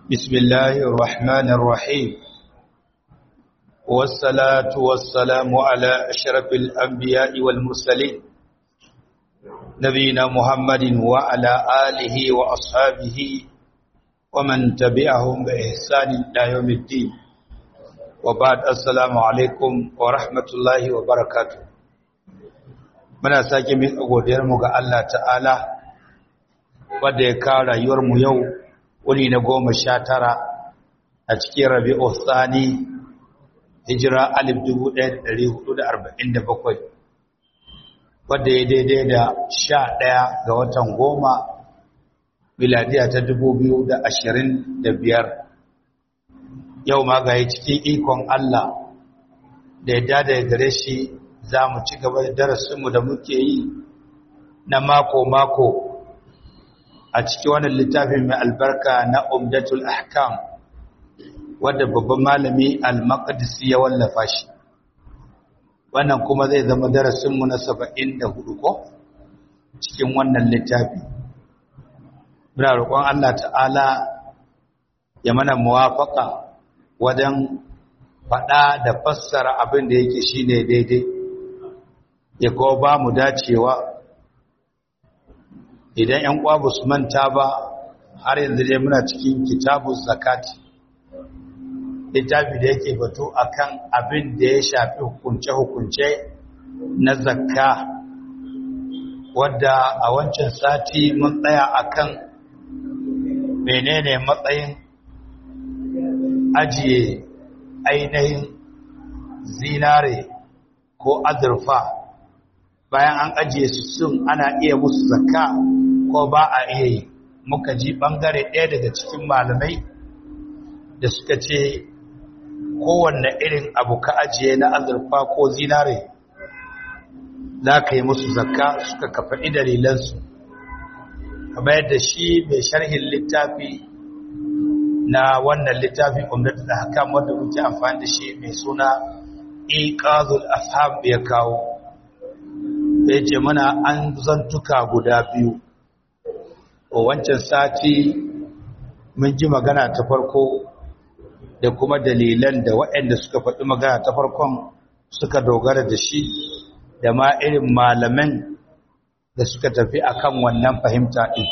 بسم الله الرحمن الرحيم والصلاة والسلام على أشرف الأنبياء والمرسلين نبينا محمد وعلى آله وأصحابه ومن تبعهم بإحسان إلى يوم الدين وبعد السلام عليكم ورحمة الله وبركاته muna sake min godiyarmu ga Allah ta'ala wadda ya kawo rayuwarmu yau wuni na goma sha tara a cikin rabi'u tsani hijira alif dubu ɗaya da ɗari hudu da arba'in da bakwai wadda ya daidai da sha ɗaya ga watan goma miladiya ta dubu biyu da ashirin da biyar yau ma ga cikin ikon Allah da ya dada gare shi za mu ci gaba da darasinmu da muke yi na mako-mako a cikin wannan littafin mai albarka na umdatul ahkam wadda babban malami al-maqdisi ya wallafa shi wannan kuma zai zama darasinmu na 74 ko cikin wannan littafi muna roƙon Allah ta'ala ya mana muwafaka wajen faɗa da fassara abin da yake shine daidai ya kawo ba mu dacewa idan ‘yan ƙwabu su manta ba har yanzu dai muna cikin kitabun zakati littafi da yake batu akan abin da ya shafi hukunce-hukunce na zakka wadda a wancan sati mun tsaya akan menene matsayin ajiye ainihin zinare ko azurfa bayan an ajiye su sun ana iya musu zakka ko ba a iya yi muka ji bangare ɗaya daga cikin malamai da suka ce kowanne irin abu ka ajiye na azurfa ko zinare za ka yi musu zakka suka kafaɗi dalilansu kamar yadda shi mai sharhin littafi na wannan littafi umdatu da hakam wanda muke amfani da shi mai suna iqazul afham ya kawo ya ce mana an zantuka guda biyu a wancan sati mun ji magana ta farko da kuma dalilan da waɗanda suka faɗi magana ta farkon suka dogara da shi da ma irin malaman da suka tafi akan wannan fahimta ɗin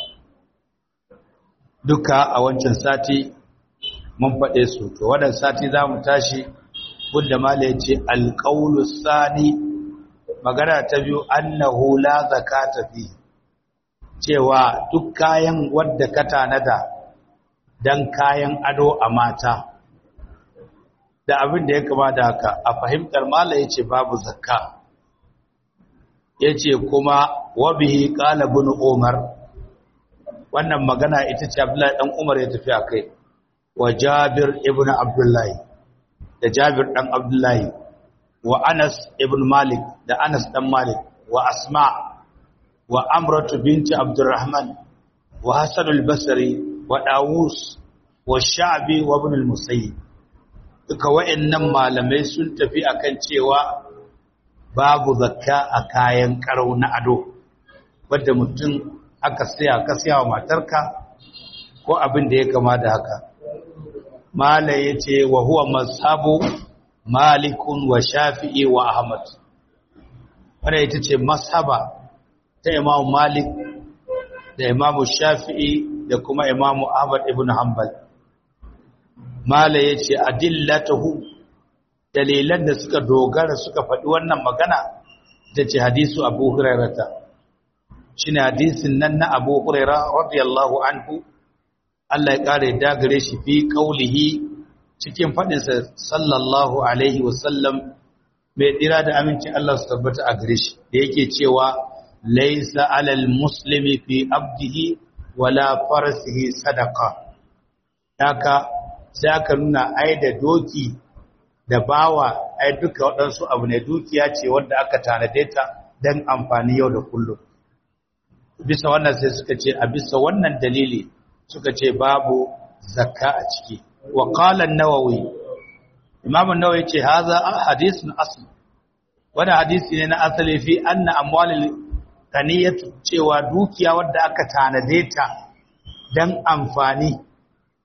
duka a wancan sati mun faɗe su to waɗanda sati za mu tashi wanda mala ya ce alƙaulus sani magana ta biyu annahu la zakata fi cewa duk kayan wadda ka tanada dan kayan ado a mata da abin da ya kama da haka a fahimtar mala yace babu zakka yace kuma wa bihi qala ibn umar wannan magana ita ce abdullahi dan umar ya tafi akai wa jabir ibn abdullahi da jabir dan abdullahi wa Anas ibn Malik da Anas dan Malik wa Asma wa Amratu binti Abdurrahman wa Hasan al-Basri wa Dawus wa Sha'bi wa Ibn al-Musayyib duka wayannan malamai sun tafi akan cewa babu zakka a kayan karau na ado wanda mutum aka saya ka saya wa matarka ko abin da ya kama da haka malai yace wa huwa mazhabu malikun wa shafi'i wa ahmad wadda ita ce mashaba ta imamu malik da imamu shafi'i da kuma imamu ahmad ibn hanbal mala ya ce adillatahu dalilan da suka dogara suka faɗi wannan magana ta ce hadisu abu hurairata shi ne hadisin nan na abu huraira radiyallahu anhu Allah ya ƙara ya dagare shi fi ƙaulihi cikin faɗinsa sallallahu alaihi wasallam mai ɗira da aminci Allah su tabbata a gare shi da yake cewa laisa alal muslimi fi abdihi wala farasihi sadaka haka sai aka nuna ai da doki da bawa ai duka waɗansu abu ne dukiya ce wanda aka tanade ta don amfani yau da kullum bisa wannan sai suka ce a bisa wannan dalili suka ce babu zakka a ciki وقال النووي امام النووي ce haza hadisun asl wani hadisi ne na asali fi anna amwalil ganiyatu cewa dukiya wadda aka tanade ta dan amfani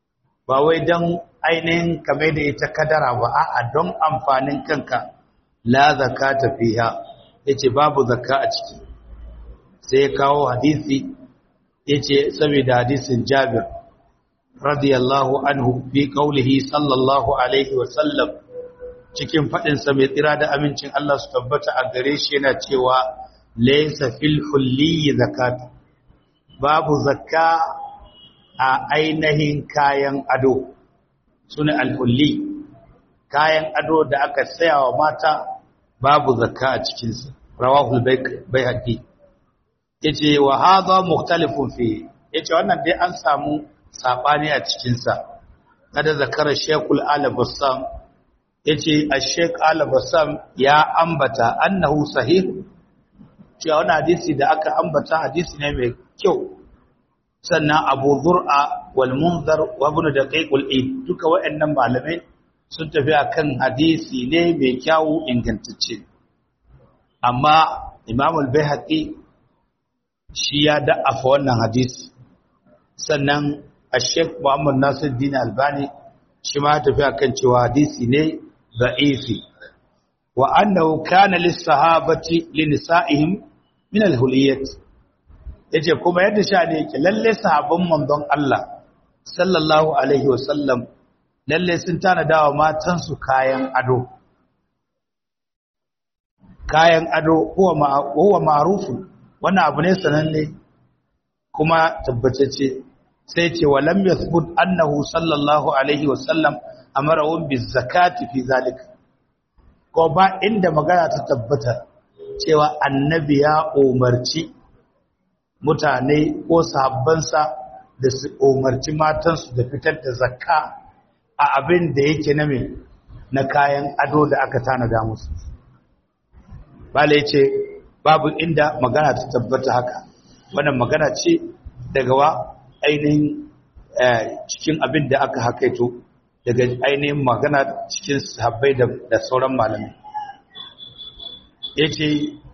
ba wai don ainihin kame da ita kadara ba a'a don amfanin kanka la zakata fiha yace babu zakka a ciki sai ya kawo hadisi yace saboda hadisin Jabir radiyallahu anhu fi qaulihi sallallahu alaihi wa sallam cikin fadin sa mai tsira da amincin Allah su tabbata a gare shi yana cewa laysa fil hulli zakat babu zakka a ainihin kayan ado sune al-hulli kayan ado da aka saya wa mata babu zakka a cikin sa rawahu al-baihaqi yace wa hadha mukhtalifun fi yace wannan dai an samu sabani a cikin sa kada zakara shaykhul al-bassam yace ash-shaykh al-bassam ya ambata annahu sahih cewa wannan hadisi da aka ambata hadisi ne mai kyau sannan Abu Zur'a wal Munzar wa Ibn Daqiq al-Eid duka waɗannan malamai sun tafi akan hadisi ne mai kyau ingantacce amma Imam al-Baihaqi shi ya da'afa wannan hadisi sannan Sheikh Muhammad Nasiruddin Albani shi ma tafi akan cewa hadisi ne da'ifi wa annahu kana lis-sahabati linisa'ihim min al-huliyyat yace kuma yadda sha ne yake lalle sahabban manzon Allah sallallahu alaihi wasallam lalle sun tana dawa matan su kayan ado kayan ado huwa huwa ma'rufun wannan abu ne sananne kuma tabbatacce sai ce wa lam yathbut annahu sallallahu alaihi wasallam amarahum bizakati fi zalika ko ba inda magana ta tabbata cewa annabi ya umarci mutane ko sahabbansa da su umarci matansu da fitar da zakka a abin da yake na mai na kayan ado da aka tanada musu bala ce babu inda magana ta tabbata haka wannan magana ce daga wa ainihin cikin abin da aka hakaito daga ainihin magana cikin sahabbai da sauran malamai yace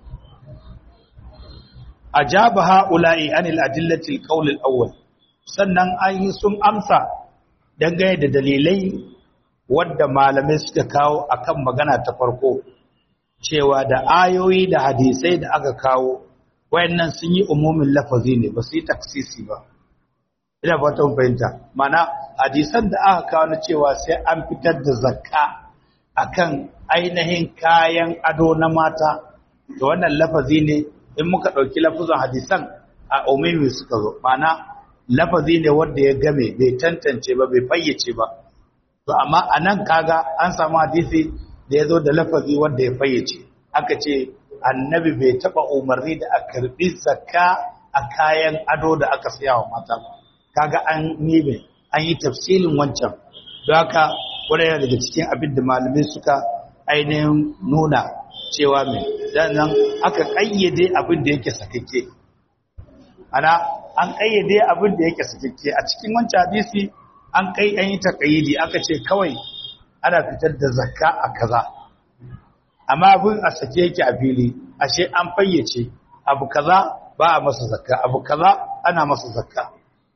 ajaba haula'i anil adillati alqawl alawwal sannan ayi sun amsa dangane da dalilai wadda malamai suka kawo akan magana ta farko cewa da ayoyi da hadisai da aka kawo wayannan sun yi umumin lafazi ne ba su yi taksisi ba ina fatan fahimta mana hadisan da aka kawo na cewa sai an fitar da zakka akan ainihin kayan ado na mata da wannan lafazi ne in muka ɗauki lafazin hadisan a umimi suka zo mana lafazi ne wanda ya game bai tantance ba bai fayyace ba to amma a nan kaga an samu hadisi da ya zo da lafazi wanda ya fayyace aka ce annabi bai taɓa umarni da a karɓi zakka a kayan ado da aka saya wa mata kaga an nime an yi tafsilin wancan don haka wani yana daga cikin abin da malamai suka ainihin nuna cewa mai nan aka ƙayyade abin da yake sakakke ana an ƙayyade abin da yake sakakke a cikin wancan hadisi an kai an yi taƙayyidi aka ce kawai ana fitar da zakka a kaza amma abin a sake yake a fili ashe an fayyace abu kaza ba a masa zakka abu kaza ana masa zakka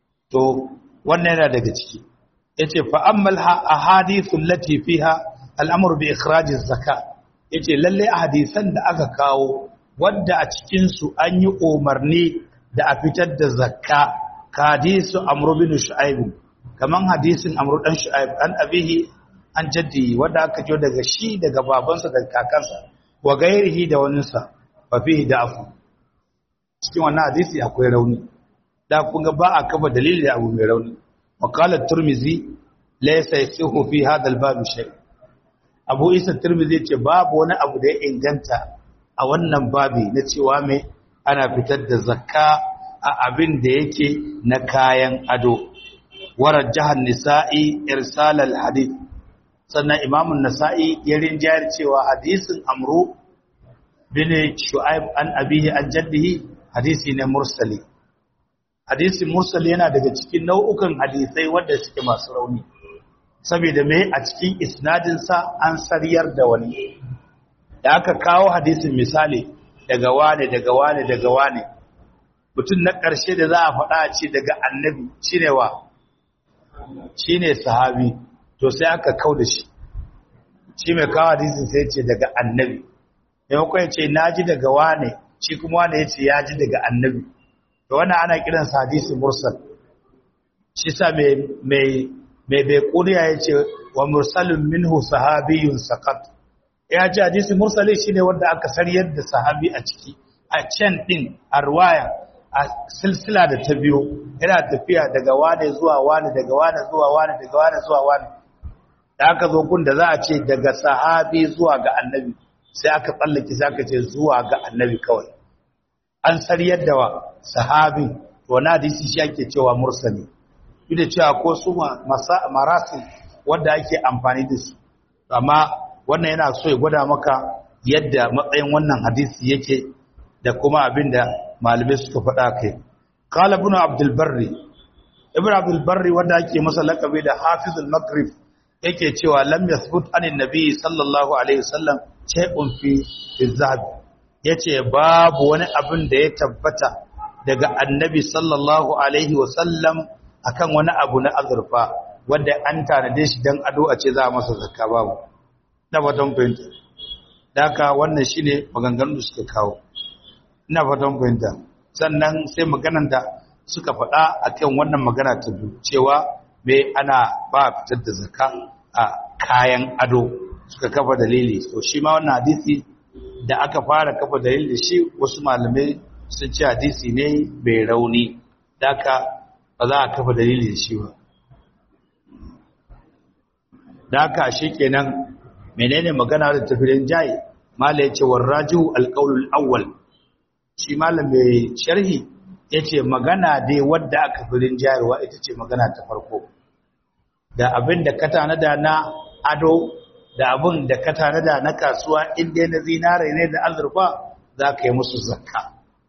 to wannan yana daga ciki yace fa ammal ahadithu allati fiha al'amru bi ikhraj az-zakat yace lalle a hadisan da aka kawo wadda a cikin su an yi umarni da a fitar da zakka ka hadisu amru bin shu'aib kaman hadisin amru dan shu'aib an abihi an jaddi wanda aka jo daga shi daga babansa da kakansa wa gairihi da waninsa fa fihi da'fu cikin wannan hadisi akwai rauni da kun ga ba a kafa dalili da abu mai rauni maqalat turmizi laysa yasihu fi hadha al-bab shay' abu isa turmizi ce babu wani abu da ya inganta a wannan babi na cewa mai ana fitar da zakka a abin da yake na kayan ado warar jihar nisa'i irsalal hadith sannan imamun nasa'i ya rinjayar cewa hadisin amru bin shu'aib an abihi an jaddihi hadisi ne mursali hadisi mursali yana daga cikin nau'ukan hadisai wanda suke masu rauni saboda me a cikin isnadinsa an sariyar da wani da aka kawo hadisin misali daga wane daga wane daga wane mutum na ƙarshe da za a faɗa a ce daga annabi shine wa shine sahabi to sai aka kau da shi shi mai kawo hadisin sai ce daga annabi maimakon ya ce na ji daga wane shi kuma wane ya ce ya ji daga annabi to wannan ana kiran sa hadisi mursal shi sa mai mai mai bai kuriya ya ce wa mursalin minhu sahabiyun saqat ya ce hadisi mursali shine wanda aka sariyar da sahabi a ciki a can din a ruwaya a silsila da ta biyo yana tafiya daga wane zuwa wane daga wane zuwa wane daga wane zuwa wane da aka zo gun da za a ce daga sahabi zuwa ga annabi sai aka tsallake sai aka ce zuwa ga annabi kawai an sariyar da wa sahabi to na hadisi shi ake cewa mursali duk da cewa ko su marasil wanda ake amfani da su amma wannan yana so ya gwada maka yadda matsayin wannan hadisi yake da kuma abinda malamai suka faɗa kai qala ibn abdul barri ibn abdul barri wanda ake masa lakabi da hafizul maghrib yake cewa lam yathbut anin nabi sallallahu alaihi wasallam shay'un fi zahab yace babu wani abin da ya tabbata daga annabi sallallahu alaihi wasallam akan wani abu na azurfa wanda an tanade shi dan ado a ce za a masa zakka babu na fatan fahimta daka wannan shine maganganun da suka kawo ina fatan fahimta sannan sai maganan da suka faɗa akan wannan magana ta biyu cewa me ana ba fitar da zakka a kayan ado suka kafa dalili to shi ma wannan hadisi da aka fara kafa dalili da shi wasu malamai sun ce hadisi ne bai rauni daka ba za a kafa dalili da shi ba daka shi kenan menene magana da tafirin jayi mala yace warraju alqaulul awwal shi malam mai sharhi yace magana dai wadda aka firin jayarwa ita ce magana ta farko da abin da ka tanada na ado da abin da ka tanada na kasuwa inda na zinare ne da azurfa za ka yi musu zakka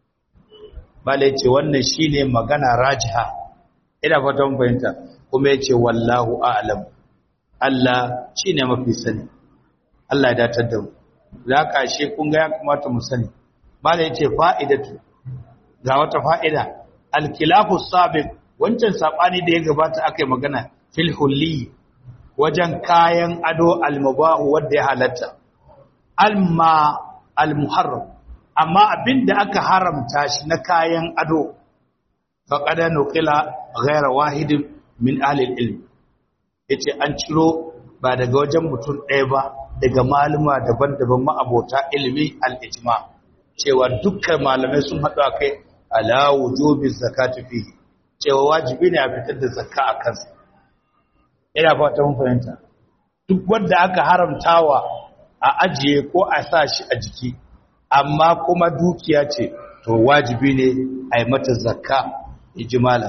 mala yace wannan shine magana rajiha ina fatan fahimta kuma yace wallahu a'lam Allah shine mafi sani Allah ya datar da mu za ka she kun ga ya kamata mu sani mala yace fa'idatu ga wata fa'ida alkilafu sabiq wancan sabani da ya gabata akai magana fil hulli wajen kayan ado almubahu wanda ya halatta alma almuharram amma abinda aka haramta shi na kayan ado faqad nuqila ghayra wahidin min ahli ilm yace an ciro ba daga wajen mutum ɗaya ba daga maluma daban-daban ma'abota ilimi al-ijma cewa dukkan malamai sun haɗu akai ala wujubi zakati fihi cewa wajibi ne a fitar da zakka a kansa ina fata mun fahimta duk wanda aka haramtawa a ajiye ko a sa shi a jiki amma kuma dukiya ce to wajibi ne a yi mata zakka ijmala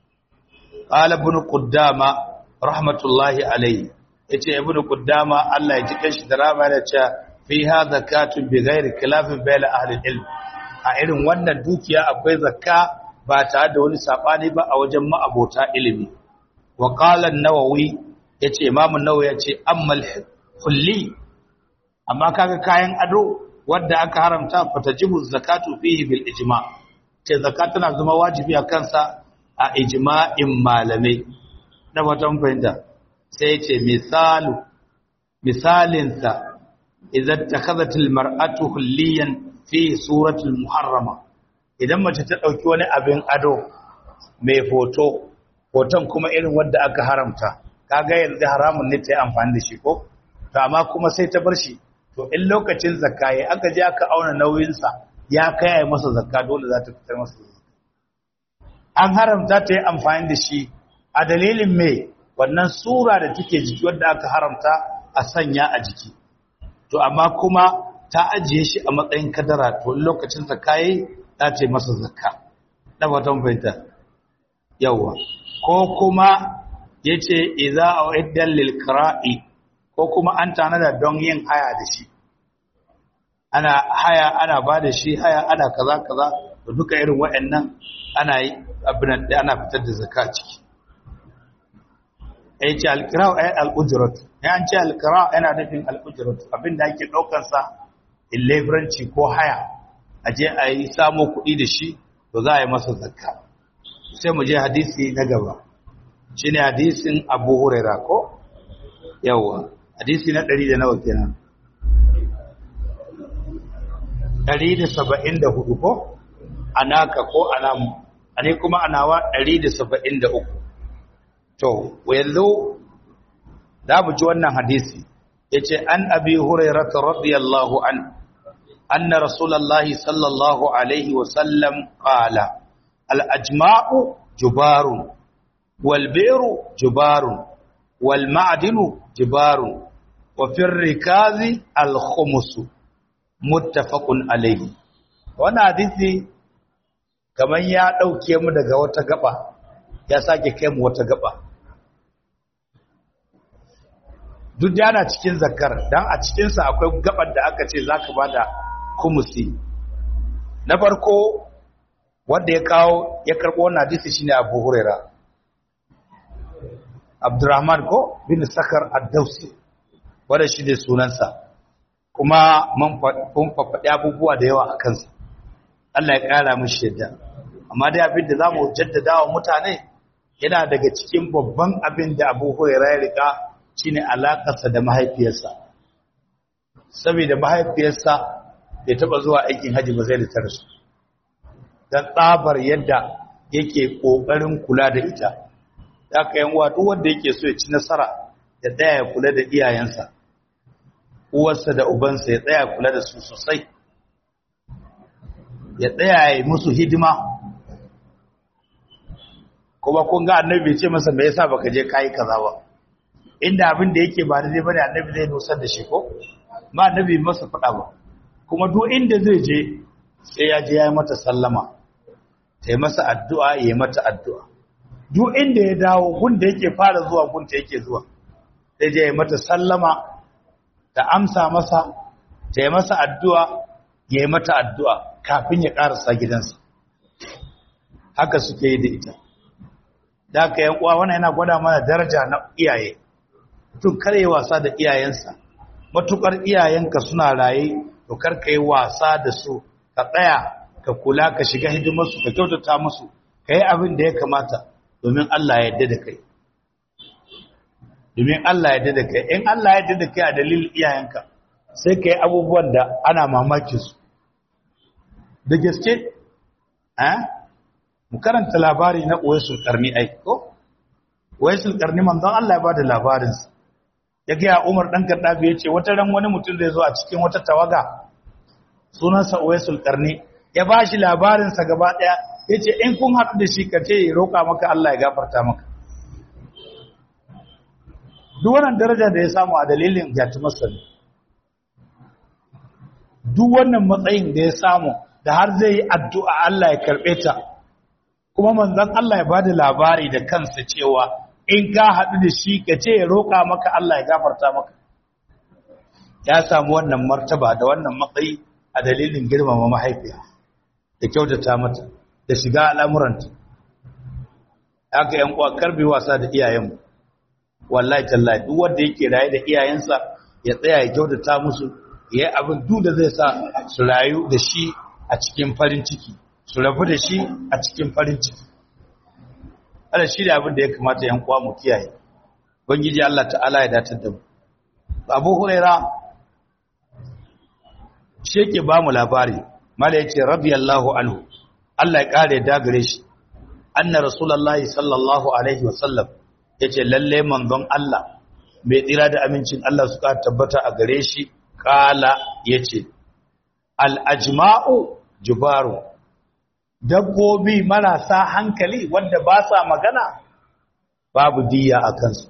qala ibn quddama rahmatullahi alayhi yace ibn quddama Allah ya ji kanshi da rama da cewa fiha zakatun bi ghairi khilafin bayna ahli ilm a irin wannan dukiya akwai zakka ba tare da wani sabani ba a wajen ma'abota ilimi wa qala an-nawawi yace imam an-nawawi yace ammal hulli amma kaga kayan ado wanda aka haramta fatajibu zakatu fihi bil ijma ce zakat tana zama wajibi a kansa a ijma'in malamai da watan fahimta sai yace misalu misalinsa idan takhadhatil mar'atu hulliyan fi suratul muharrama idan mace ta dauki wani abin ado mai foto hoton kuma irin wanda aka haramta kaga yanzu haramun ne ta yi amfani da shi ko to amma kuma sai ta bar shi to in lokacin zakka yayi aka je aka auna nauyin sa ya kai ai masa zakka dole za ta fitar masa an haramta ta yi amfani da shi a dalilin me wannan sura da take jiki wanda aka haramta a sanya a jiki to amma kuma ta ajiye shi a matsayin kadara to lokacin zakka yayi za ta yi masa zakka da fatan fahimta yawa ko kuma yace idza uiddan lil qira'i ko kuma an tanada don yin haya da shi ana haya ana ba da shi haya ana kaza kaza da duka irin waɗannan ana yi abin da ana fitar da zakka ciki ai ce alqira'u ay al-ujrat ya an ce alqira yana nufin al-ujrat abinda ake daukar sa in leburanci ko haya aje a yi samo kuɗi da shi to za a yi masa zakka sai mu je hadisi na gaba shine hadisin Abu Huraira ko yawa hadisi na 100 da nawa kenan 174 ko anaka ko anamu ane kuma anawa 173 to yanzu da mu ji wannan hadisi yace an abi hurairah radiyallahu an anna rasulullahi sallallahu alaihi wa sallam qala al ajma'u jubarun wal bi'ru jubarun wal ma'dinu jubarun wa fi rikazi al khumus muttafaqun alaihi wannan hadisi kaman ya dauke mu daga wata gaba ya sake kai mu wata gaba duk da yana cikin zakar dan a cikinsa akwai gabar da aka ce zaka bada kumusi na farko wanda ya kawo ya karbo wannan hadisi shine Abu Huraira Abdurrahman ko bin Sakar ad-Dawsi wanda shi ne sunansa kuma mun faɗi abubuwa da yawa a kansa Allah ya ƙara mishi yadda amma dai abin da zamu jaddada wa mutane yana daga cikin babban abin da Abu Huraira ya rika shine alakarsa da mahaifiyarsa saboda mahaifiyarsa bai taba zuwa aikin haji ba zai da su dan tsabar yadda yake kokarin kula da ita da ka yan duk wanda yake so ya ci nasara ya tsaya ya kula da iyayensa uwarsa da ubansa ya tsaya kula da su sosai ya tsaya ya musu hidima kuma kun ga annabi ce masa me yasa baka je kai kaza ba inda abin da yake ba daidai bane annabi zai nusar da shi ko ma annabi masa faɗa ba kuma duk inda zai je sai ya je ya yi mata sallama ta yi masa addu'a ya yi mata addu'a duk inda ya dawo gun da yake fara zuwa gun ta yake zuwa sai je ya yi mata sallama ta amsa masa ta yi masa addu'a ya yi mata addu'a kafin ya ƙarasa gidansa haka suke yi da ita da aka yan uwa wannan yana gwada mana daraja na iyaye mutum kare wasa da iyayensa matukar iyayenka suna raye to kar ka yi wasa da su ka tsaya ka kula ka shiga hidimarsu ka kyautata musu ka yi abin da ya kamata domin Allah ya yarda da kai domin Allah ya yarda da kai in Allah ya yarda da kai a dalilin iyayenka sai ka yi abubuwan da ana mamakin su da gaske eh mu karanta labari na Uwaisul Karni ai ko Uwaisul Karni manzon Allah ya bada labarin sa ya ga Umar dan Kaddafi yace wata ran wani mutum zai zo a cikin wata tawaga sunansa Uwaisul Karni ya bashi labarin sa gaba daya yace in kun haɗu da shi ka ce ya roka maka Allah ya gafarta maka duk wannan daraja da ya samu a dalilin jatumarsa ne duk wannan matsayin da ya samu da har zai yi addu'a Allah ya karɓe ta kuma manzan Allah ya ba da labari da kansa cewa in ka haɗu da shi ka ce ya roƙa maka Allah ya gafarta maka ya samu wannan martaba da wannan matsayi a dalilin girmama mahaifiya da kyautata mata da shiga al'amuranta aka yan uwa karbe wasa da iyayenmu wallahi tallahi duk wanda yake raye da iyayensa ya tsaya ya kyautata musu ya yi abin duk da zai sa su rayu da shi a cikin farin ciki su rabu da shi a cikin farin ciki ala shi da abin da ya kamata yan uwa mu kiyaye bangiji Allah ta'ala ya datar da mu Abu Huraira shi yake ba mu labari mala yace radiyallahu anhu Allah ya kare da gare shi anna rasulullahi sallallahu alaihi wasallam yace lalle manzon Allah mai tsira da amincin Allah su ka tabbata a gare shi kala yace al ajma'u jubaru dabbobi marasa hankali wanda ba sa magana babu diya a kansu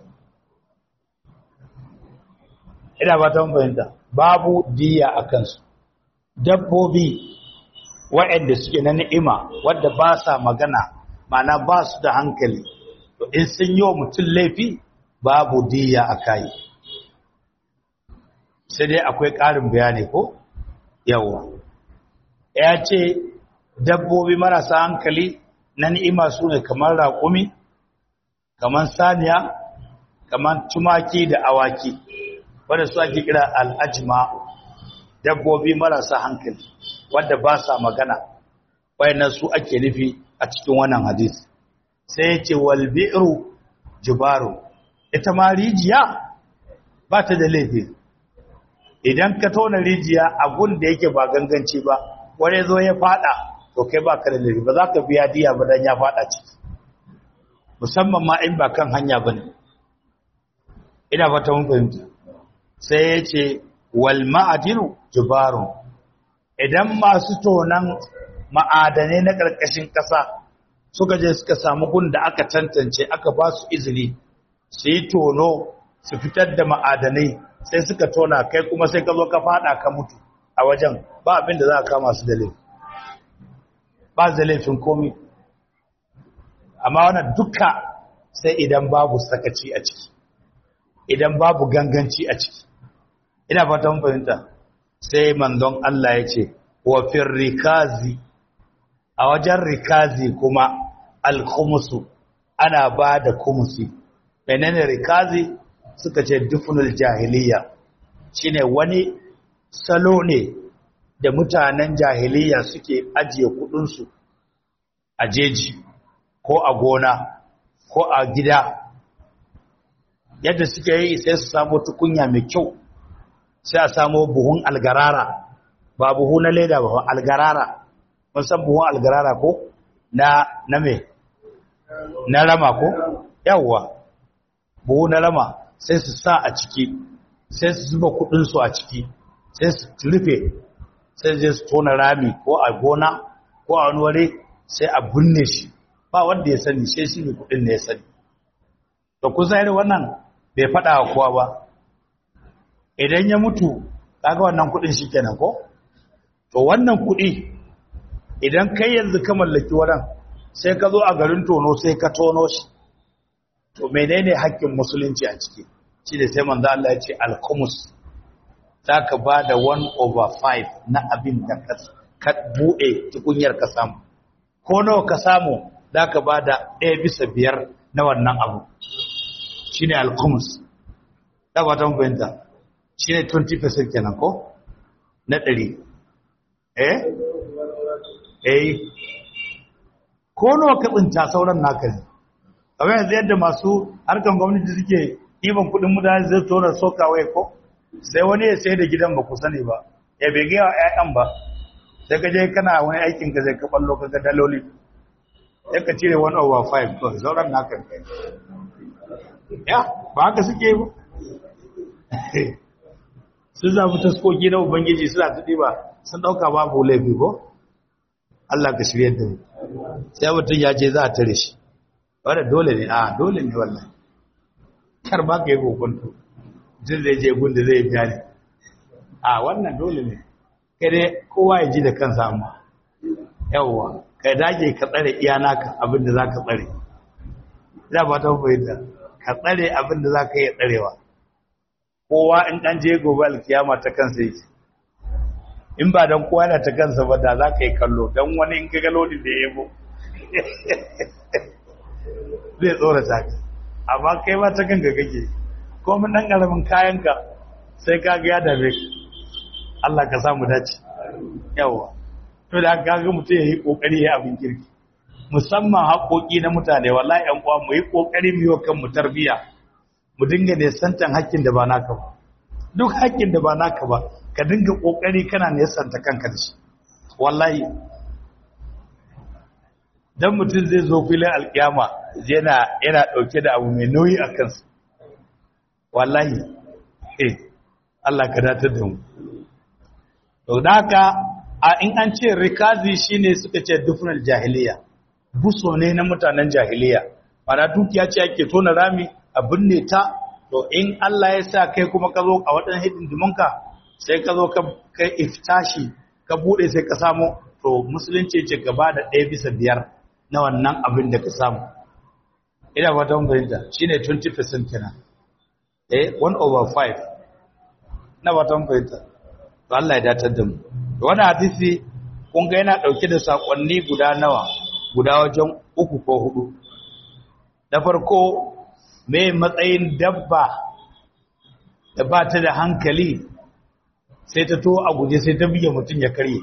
ina ba ta fahimta babu diya a kansu dabbobi waɗanda suke na ni'ima wadda ba sa magana mana ba su da hankali to in sun yi wa mutum laifi babu diya a kayi sai dai akwai ƙarin bayani ko yawa ya ce dabbobi marasa hankali na ni'ima su ne kamar raƙumi kamar saniya kamar tumaki da awaki wadda su ake kira al'ajima dabbobi marasa hankali wadda ba sa magana wayannan su ake nufi a cikin wannan hadisi sai yace wal bi'ru jubaru ita ma rijiya ba ta da laifi idan ka tona rijiya abun da yake ba ganganci ba wani zo ya fada to kai ba ka da laifi ba za ka biya diya ba dan ya fada ciki musamman ma in ba kan hanya ba ne ina fata mun fahimta sai ya ce wal ma'adinu jubarun idan masu tonan ma'adanai na ƙarƙashin ƙasa suka je suka samu gun da aka tantance aka ba su izini su yi tono su fitar da ma'adanai sai suka tona kai kuma sai ka zo ka fada ka mutu a wajen ba abin da za a kama su da laifin ba da laifin komi amma wannan duka sai idan babu sakaci a ciki idan babu ganganci a ciki ina fatan fahimta sai manzon Allah ya ce wa fir rikazi a wajen rikazi kuma alkhumusu ana ba da kumusi menene rikazi suka ce dufunul jahiliya shine wani salo ne da mutanen jahiliya suke ajiye kudinsu a jeji ko a gona ko a gida yadda suke yi sai su samu tukunya mai kyau sai a samu buhun algarara ba buhu na leda ba algarara mun san buhun algarara ko na na me na rama ko yawwa buhu na rama sai su sa a ciki sai su zuba kudinsu a ciki sai su rufe sai je su tona rami ko a gona ko a wani wuri sai a binne shi ba wanda ya sani sai shi ne kudin ne ya sani to kusa irin wannan bai faɗa wa kowa ba idan ya mutu kaga wannan kudin shi kenan ko to wannan kudi idan kai yanzu ka mallaki wurin sai ka zo a garin tono sai ka tono shi to menene haƙƙin musulunci a ciki shi da sai manzo Allah ya ce al-khumus zaka ba da 1 over 5 na abin da ka bude tukunyar ka samu ko nawa ka samu zaka ba da 1 bisa 5 na wannan abu shine al-khumus da ba ta fahimta shine 20% kenan ko na 100 eh eh ko nawa ka tsinta sauran naka ne kamar yanzu yadda masu harkan gwamnati suke ɗiban kuɗin mutane zai tona sokawai ko sai wani ya sai da gidan ba ku sani ba ya bai gaya wa 'ya'yan ba sai ka je kana wani aikin ka zai ka ballo ka ga daloli sai ka cire 1 over 5 to sauran naka ne ya ba haka suke ba sun zafi taskoki na ubangiji suna tuɗi ba sun ɗauka babu laifi ko Allah ka shirya da mu sai mutum ya ce za a tare shi wadda dole ne a dole ne wannan kar ba ka yi kokonto jin zai je gun da zai biya ne a wannan dole ne kai dai kowa ya ji da kansa amma yawwa ka dage ka tsare iya naka abin da za ka tsare za ba ta fahimta ka tsare abin da za ka iya tsarewa kowa in ɗan je gobe alkiyama ta kansa yake in ba don kowa yana ta kansa ba da za ka yi kallo don wani in ka galo da ya yabo zai tsorata ka amma kai ba ta kanka kake ko mun dan karamin kayanka sai ka ga ya dame ka Allah ka samu dace yawa to da ka ga mutum yayi kokari ya abin kirki musamman haƙoƙi na mutane wallahi ƴan uwa mu yi kokari mu yi kan mu tarbiya mu dinga ne santan haƙƙin da ba naka ba duk haƙƙin da ba naka ba ka dinga kokari kana ne santa kanka da shi wallahi dan mutum zai zo filin alkiyama yana yana dauke da abu mai nauyi a kansa wallahi eh Allah ka datar da mu to haka a in an ce rikazi shine suka ce dufnal jahiliya buso ne na mutanen jahiliya mana dukiya ce ake tona rami a binne ta to in Allah ya sa kai kuma ka zo a wadannan hidindimunka sai ka zo ka kai iftashi ka bude sai ka samu to musulunci ce gaba da ɗaya bisa biyar na wannan abin da ka samu ina ba ta fahimta shi ne 20% kenan eh 1 over 5 na ba ta fahimta to Allah ya datar da mu wani hadisi kun ga yana dauke da sakonni guda nawa guda wajen uku ko hudu da farko me matsayin dabba da ba ta da hankali sai ta to a guje sai ta buge mutum ya karye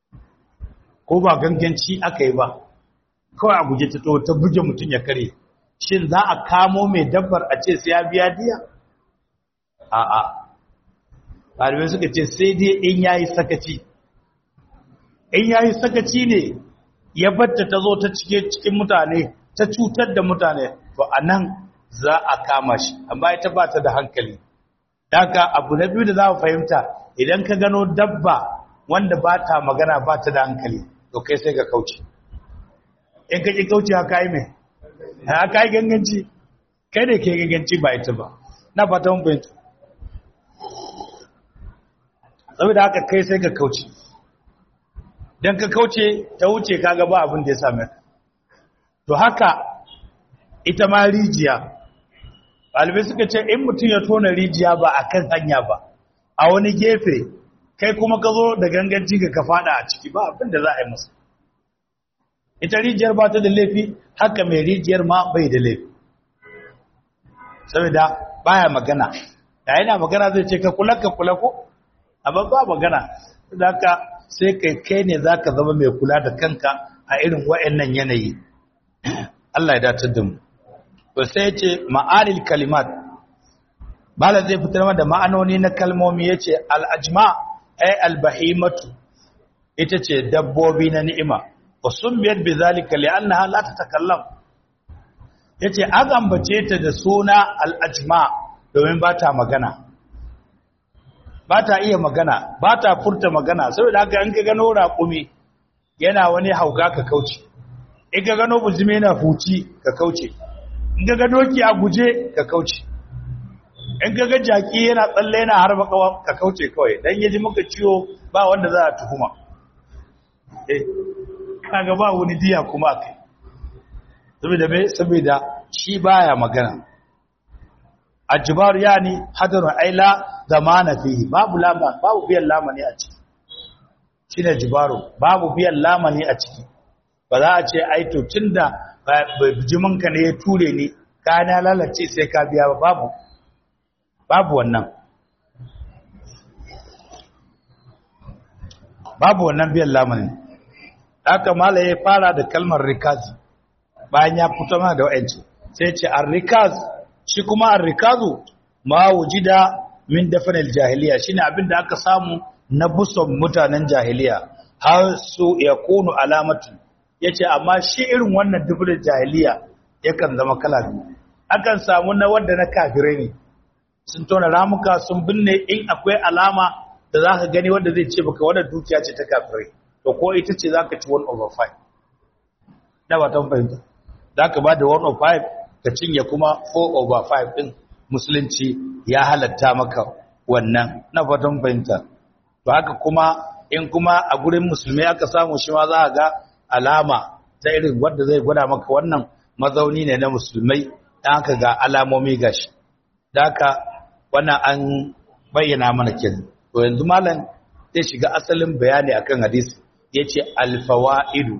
ko ba ganganci aka yi ba kawai a guje ta to ta buge mutum ya kare shin za a kamo mai dabbar a ce sai ya biya diya a'a ɗalibai suka ce sai dai in yayi sakaci in yayi sakaci ne ya batta ta zo ta cike cikin mutane ta cutar da mutane to anan za a kama shi amma ita ba ta da hankali daga abu na biyu da za mu fahimta idan ka gano dabba wanda ba ta magana ba ta da hankali to kai sai ka kauce in ka ƙi kauce haka yi mai haka yi ganganci kai da ke ganganci ba ita ba na fata mun fahimta saboda haka kai sai ka kauce don ka kauce ta wuce kaga ba abin da ya same ka to haka ita ma rijiya ɗalibai suka ce in mutum ya tona rijiya ba a kan hanya ba a wani gefe kai kuma ka zo da ganganci ga ka fada a ciki ba abin da za a yi masa ita rijiyar ba ta da laifi haka mai rijiyar ma bai da laifi saboda baya magana da yana magana zai ce ka kula ka kula ko amma ba magana da ka sai kai kai ne za ka zama mai kula da kanka a irin wa'annan yanayi Allah ya datar da mu to sai ya ce ma'anil kalimat bala zai fitar da ma'anoni na kalmomi ya ce al'ajma ay albahimatu ita ce dabbobi na ni'ima wa sumbiyat bi zalika li'annaha la tatakallam yace an ambace ta da suna al'ajma domin ba ta magana ba ta iya magana ba ta furta magana saboda haka in ka gano raƙumi yana wani hauka ka kauce in ka gano buzumi yana huci ka kauce in ka gano ki a guje ka kauce in ka ga jaki yana tsalle yana harba kawa ka kauce kawai dan yaji maka ciwo ba wanda za a tuhuma eh kaga ba wani diya kuma kai saboda me saboda shi baya magana ajbar yani hadarun aila zamana fihi babu lama babu biyan lamani a ciki shine jibaru babu biyan lamani a ciki ba za a ce ai to tunda bijiminka ne ya ture ni ka na lalace sai ka biya ba babu babu wannan babu wannan biyan lamarin haka mala ya fara da kalmar rikazi bayan ya fito mana da wa'anci sai ce ar-rikaz shi kuma ar-rikazu ma wujida min dafanil jahiliya shine abin da aka samu na buson mutanen jahiliya har su yakunu alamatu yace amma shi irin wannan dafanil jahiliya yakan zama kala biyu akan samu na wanda na kafirai ne sun tona ramuka sun binne in akwai alama da za ka gani wanda zai ce baka wadda dukiya ce ta kafirai to ko ita ce za ka ci 1 over 5 na ba ta fahimta za ka ba da 1 over 5 ka cinye kuma 4 over 5 ɗin musulunci ya halatta maka wannan na fatan fahimta to haka kuma in kuma a gurin musulmi aka samu shi ma za a ga alama ta irin wadda zai gwada maka wannan mazauni ne na musulmai dan haka ga alamomi gashi da haka wannan an bayyana mana kenan to yanzu malam zai shiga asalin bayani akan hadisi yace alfawaidu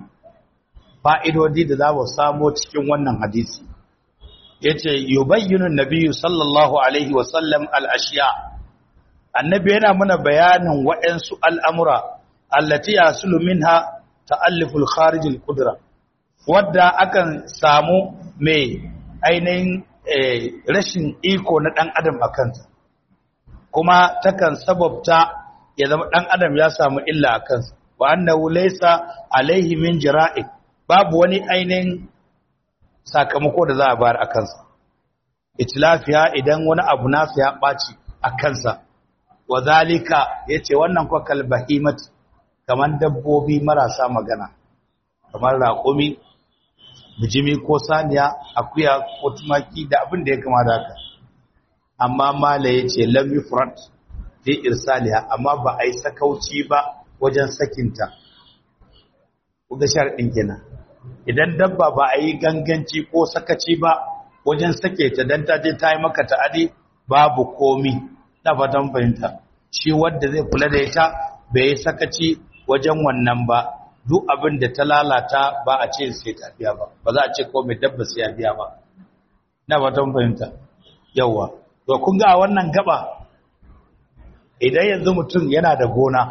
fa'idodi da za mu samu cikin wannan hadisi yace yubayyinu nabiyyu sallallahu alaihi wa sallam al-ashiya annabi yana mana bayanin waɗansu al'amura allati yasulu minha ta'alliful kharij al-qudra wadda akan samu mai ainihin rashin iko na ɗan adam a kansa kuma takan sababta ya zama ɗan adam ya samu illa a kansa wa annahu laysa alaihi min jira'i babu wani ainihin sakamako da za a bayar a kansa itlafiya idan wani abu nasa ya ɓaci a kansa wa zalika yace wannan kwa kalbahimat kamar dabbobi marasa magana kamar raƙumi bijimi ko saniya akuya ko tumaki da abin da ya kama da haka amma mala ya ce lam yufrat fi irsaliha amma ba a yi sakauci ba wajen sakinta kuga sharɗin kenan idan dabba ba a yi ganganci ko sakaci ba wajen sake ta dan ta je ta yi maka ta'adi babu komi na fatan fahimta shi wanda zai kula da ita bai yi sakaci wajen wannan ba duk abin da ta lalata ba a ce sai ta biya ba ba za a ce komai dabba sai ya biya ba na fatan fahimta yawa to kun ga a wannan gaba idan yanzu mutum yana da gona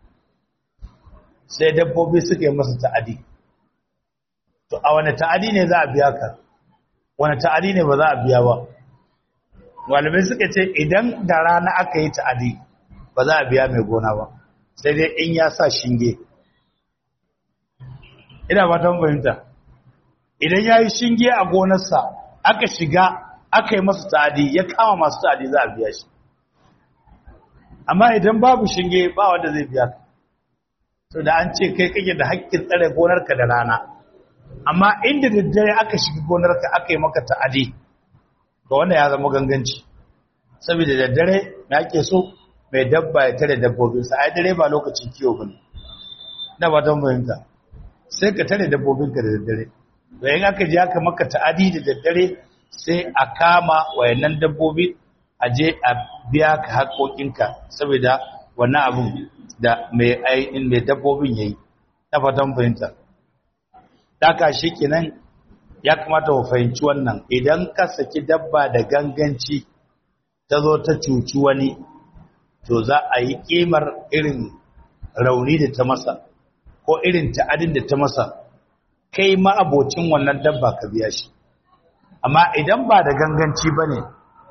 sai dabbobi suka yi masa ta'adi to a wani ta'adi ne za a biya ka wani ta'adi ne ba za a biya ba malamai suka ce idan da rana aka yi ta'adi ba za a biya mai gona ba sai dai in ya sa shinge ina ba ta fahimta idan ya yi shinge a gonarsa aka shiga aka yi masa ta'adi ya kama masu ta'adi za a biya shi amma idan babu shinge ba wanda zai biya ka so da an ce kai kake da haƙƙin tsare gonarka da rana amma inda daddare aka shiga gonarka aka yi maka ta'adi to wannan ya zama ganganci saboda daddare na ake so mai dabba ya tare dabbobinsa ai dare ba lokacin kiwo bane na ba don fahimta sai ka tare dabbobinka da daddare to in aka je aka maka ta'adi da daddare sai a kama wayannan dabbobi a je a biya ka haƙoƙinka saboda wannan abun da mai ainihin mai dabbobin yayi na fatan fahimta daka shi kenan ya kamata mu fahimci wannan idan ka saki dabba da ganganci ta zo ta cuci wani to za a yi kimar irin rauni da ta masa ko irin ta'adin da ta masa kai ma abocin wannan dabba ka biya shi amma idan ba da ganganci ba ne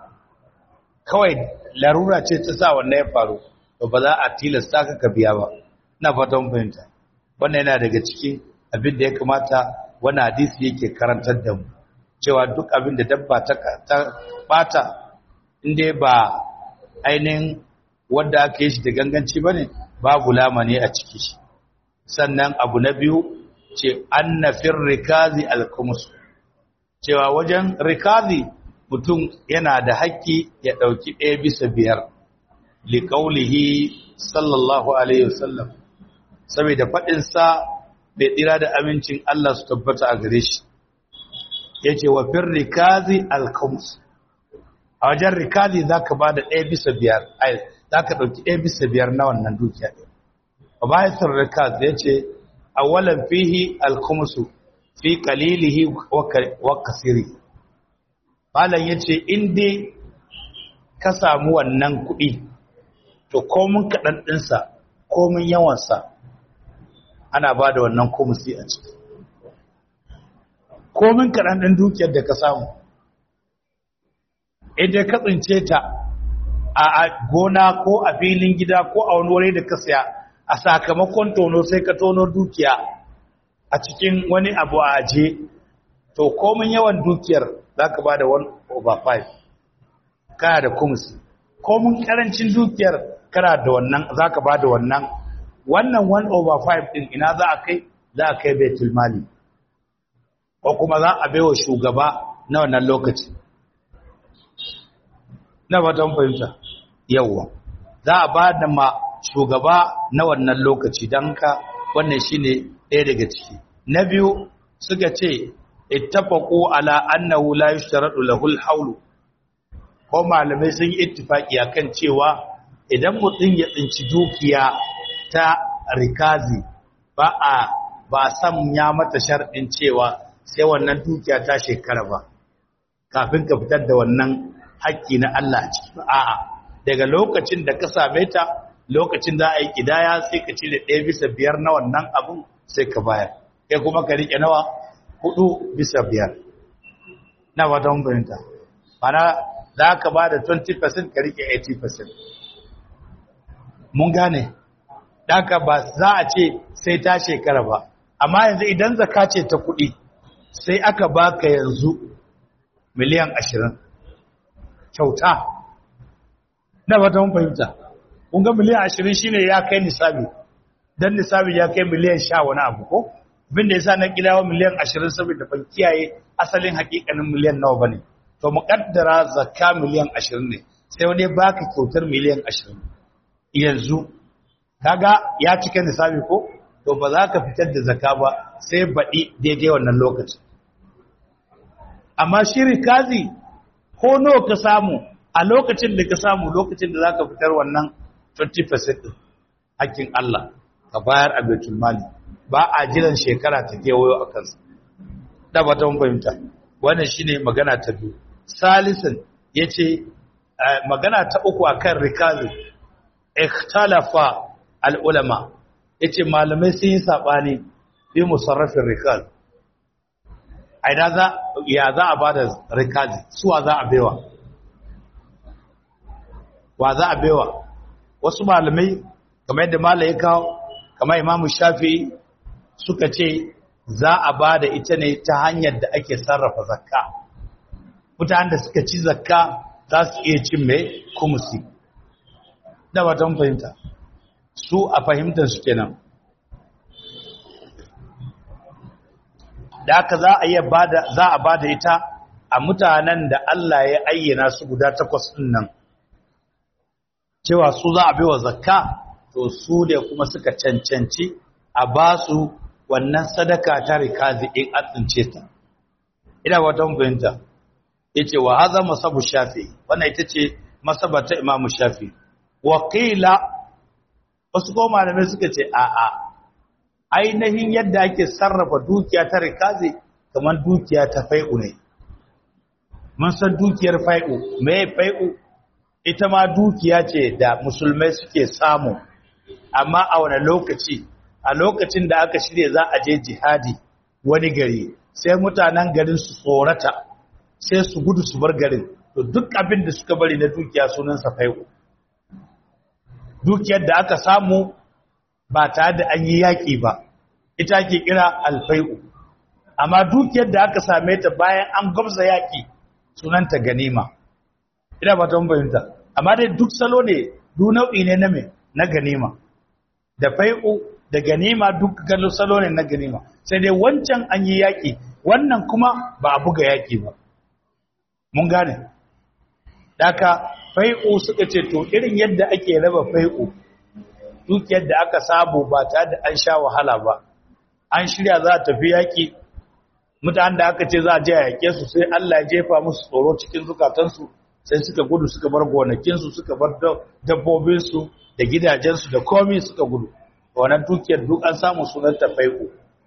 kawai larura ce ta sa wannan ya faru to ba za a tilasta ka ka biya ba na fatan fahimta wannan yana daga cikin abin da ya kamata wani hadisi yake karantar da mu cewa duk abin da dabba ta bata inda ba ainihin wanda aka yi shi da ganganci ba ne babu lamani a ciki shi sannan abu na biyu ce annafin rikazi alkumus cewa wajen rikazi mutum yana da haƙƙi ya ɗauki ɗaya bisa biyar liƙaulihi sallallahu alaihi wasallam saboda faɗinsa mai tsira da amincin Allah su tabbata a gare shi ya ce wa fin rikazi alkumus a wajen rikazi za ka ba da ɗaya bisa biyar za ka ɗauki ɗaya bisa biyar na wannan dukiya ɗaya a bayan rikazi ya ce awalan fihi alkumusu fi kalilihi wa kasiri malam ya ce inda ka samu wannan kuɗi to komin kaɗan ɗinsa komin yawansa ana ba da wannan kumusi a ciki komin kaɗan ɗin dukiyar da ka samu idan ka tsince ta a gona ko a filin gida ko a wani wuri da ka saya a sakamakon tono sai ka tono dukiya a cikin wani abu a aje to komin yawan dukiyar za ka ba da 1 over 5 kana da kumusi komin karancin dukiyar kana da wannan za ka ba da wannan wannan 1 over 5 din ina za a kai za a kai baitul mali ko kuma za a baiwa shugaba na wannan lokaci na fatan fahimta yawwa za a ba da ma shugaba na wannan lokaci don ka wannan shine ɗaya daga ciki na biyu suka ce ittafaqu ala annahu la yushtaratu lahu al ko malamai sun yi ittifaki akan cewa idan mutum ya tsinci dukiya ta rikazi ba a ba san ya mata sharɗin cewa sai wannan dukiya ta shekara ba kafin ka fitar da wannan haƙƙi na Allah ciki a'a daga lokacin da ka same ta lokacin da a yi kidaya sai ka cire ɗaya bisa biyar na wannan abun sai ka bayar kai kuma ka riƙe nawa hudu bisa biyar na wata bayanta mana za ka ba da 20% ka riƙe 80% mun gane daga ba za a ce sai ta shekara ba amma yanzu idan zaka ce ta kuɗi sai aka baka yanzu miliyan ashirin kyauta na wata fahimta kun ga miliyan ashirin shine ya kai nisabi dan nisabi ya kai miliyan sha wani abu ko bin da yasa na kidawa miliyan ashirin saboda ban kiyaye asalin hakikanin miliyan nawa bane to muqaddara zakka miliyan ashirin ne sai wani baka kyautar miliyan ashirin yanzu kaga ya cika nisabi ko to ba za ka fitar da zakka ba sai baɗi daidai wannan lokaci amma shi rikazi ko nawa ka samu a lokacin da ka samu lokacin da za ka fitar wannan 20% ɗin hakkin Allah ka bayar a baitul mali ba a jiran shekara ta kewayo a kansa da ba ta fahimta wannan shine magana ta biyu salisan yace magana ta uku akan rikazi ikhtalafa al ulama yace malamai sun yi sabani bi musarrafin rikaz aida za ya za a bada rikazi suwa za a baiwa wa za a baiwa wasu malamai kamar yadda malai kawo kamar imamu shafi'i suka ce za a bada ita ne ta hanyar da ake sarrafa zakka mutanen da suka ci zakka za su iya cin mai kumusi da watan fahimta su a fahimtar su kenan da aka za a iya bada za a bada ita a mutanen da Allah ya ayyana su guda takwas din nan cewa su za a baiwa zakka to su ne kuma suka cancanci a ba su wannan sadaka ta rikazi in an tsince ta ina wata fahimta yace wa hadha masabu shafi wannan ita ce masaba ta imamu shafi wa qila wasu ko malamai suka ce a a ainihin yadda ake sarrafa dukiya ta rikazi kamar dukiya ta fai'u ne mun san dukiyar fai'u me fai'u ita ma dukiya ce da musulmai suke samu amma a wani lokaci a lokacin da aka shirya za a je jihadi wani gari sai mutanen garin su tsorata sai su gudu su bar garin to duk abin da suka bari na dukiya sunansa fai'u dukiyar da aka samu ba tare da an yi yaƙi ba ita ke kira alfai'u amma dukiyar da aka same ta bayan an gwamza yaƙi sunanta ganima ina ba ta fahimta amma dai duk salo ne duk nau'i ne na me na ganima da fai'u da ganima duk galo salo ne na ganima sai dai wancan an yi yaƙi wannan kuma ba a buga yaƙi ba mun gane daka fai'u suka ce to irin yadda ake raba fai'u dukiyar da aka samu ba ta da an sha wahala ba an shirya za a tafi yaƙi mutanen da aka ce za a je a yaƙe su sai Allah ya jefa musu tsoro cikin zukatansu sai suka gudu suka bar gonakinsu suka bar dabbobinsu da gidajensu da komi suka gudu wannan dukiyar duk an samu sunan ta fai'u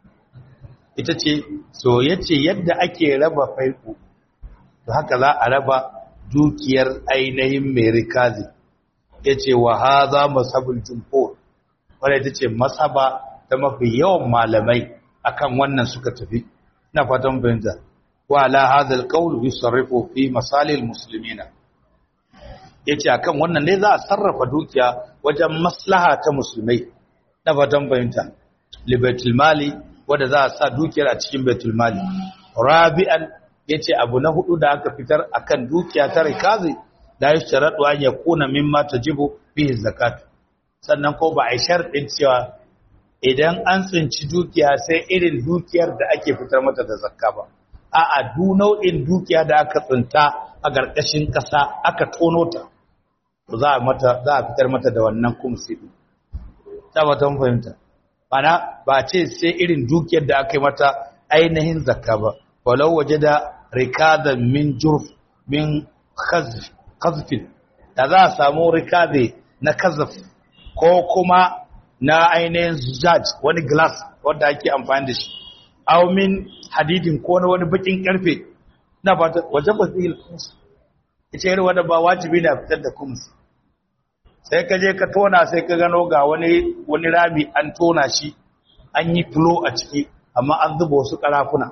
ita ce so yace yadda ake raba fai'u to haka za a raba dukiyar ainihin mai rikazi yace wa hadha masabul jumhur wanda ita ce masaba ta mafi yawan malamai akan wannan suka tafi ina fatan fahimta wa ala hadha alqawl yusarrifu fi masalil muslimina yace akan wannan ne za a sarrafa dukiya wajen maslaha ta musulmai na fatan fahimta li baitul mali wanda za a sa dukiyar a cikin baitul mali rabi'an yace abu na hudu da aka fitar akan dukiya ta rikazi da ya sharadu an yakuna mimma tajibu bihi zakat sannan ko ba a sharɗin cewa idan an tsinci dukiya sai irin dukiyar da ake fitar mata da zakka ba a'a du nau'in dukiya da aka tsinta a ƙarƙashin ƙasa aka tono ta to za a mata za a fitar mata da wannan kumsi din tabbatan fahimta bana ba ce sai irin dukiyar da aka yi mata ainihin zakka ba walau wajada rikadan min jurf min khazfin da za a samu rikade na kazaf ko kuma na ainihin zujaj wani glass wanda ake amfani da shi aw min hadidin ko na wani bakin karfe na ba wajen ba zai khums ita irin wanda ba wajibi na fitar da khums sai ka je ka tona sai ka gano ga wani wani rami an tona shi an yi flow a ciki amma an zuba wasu karafuna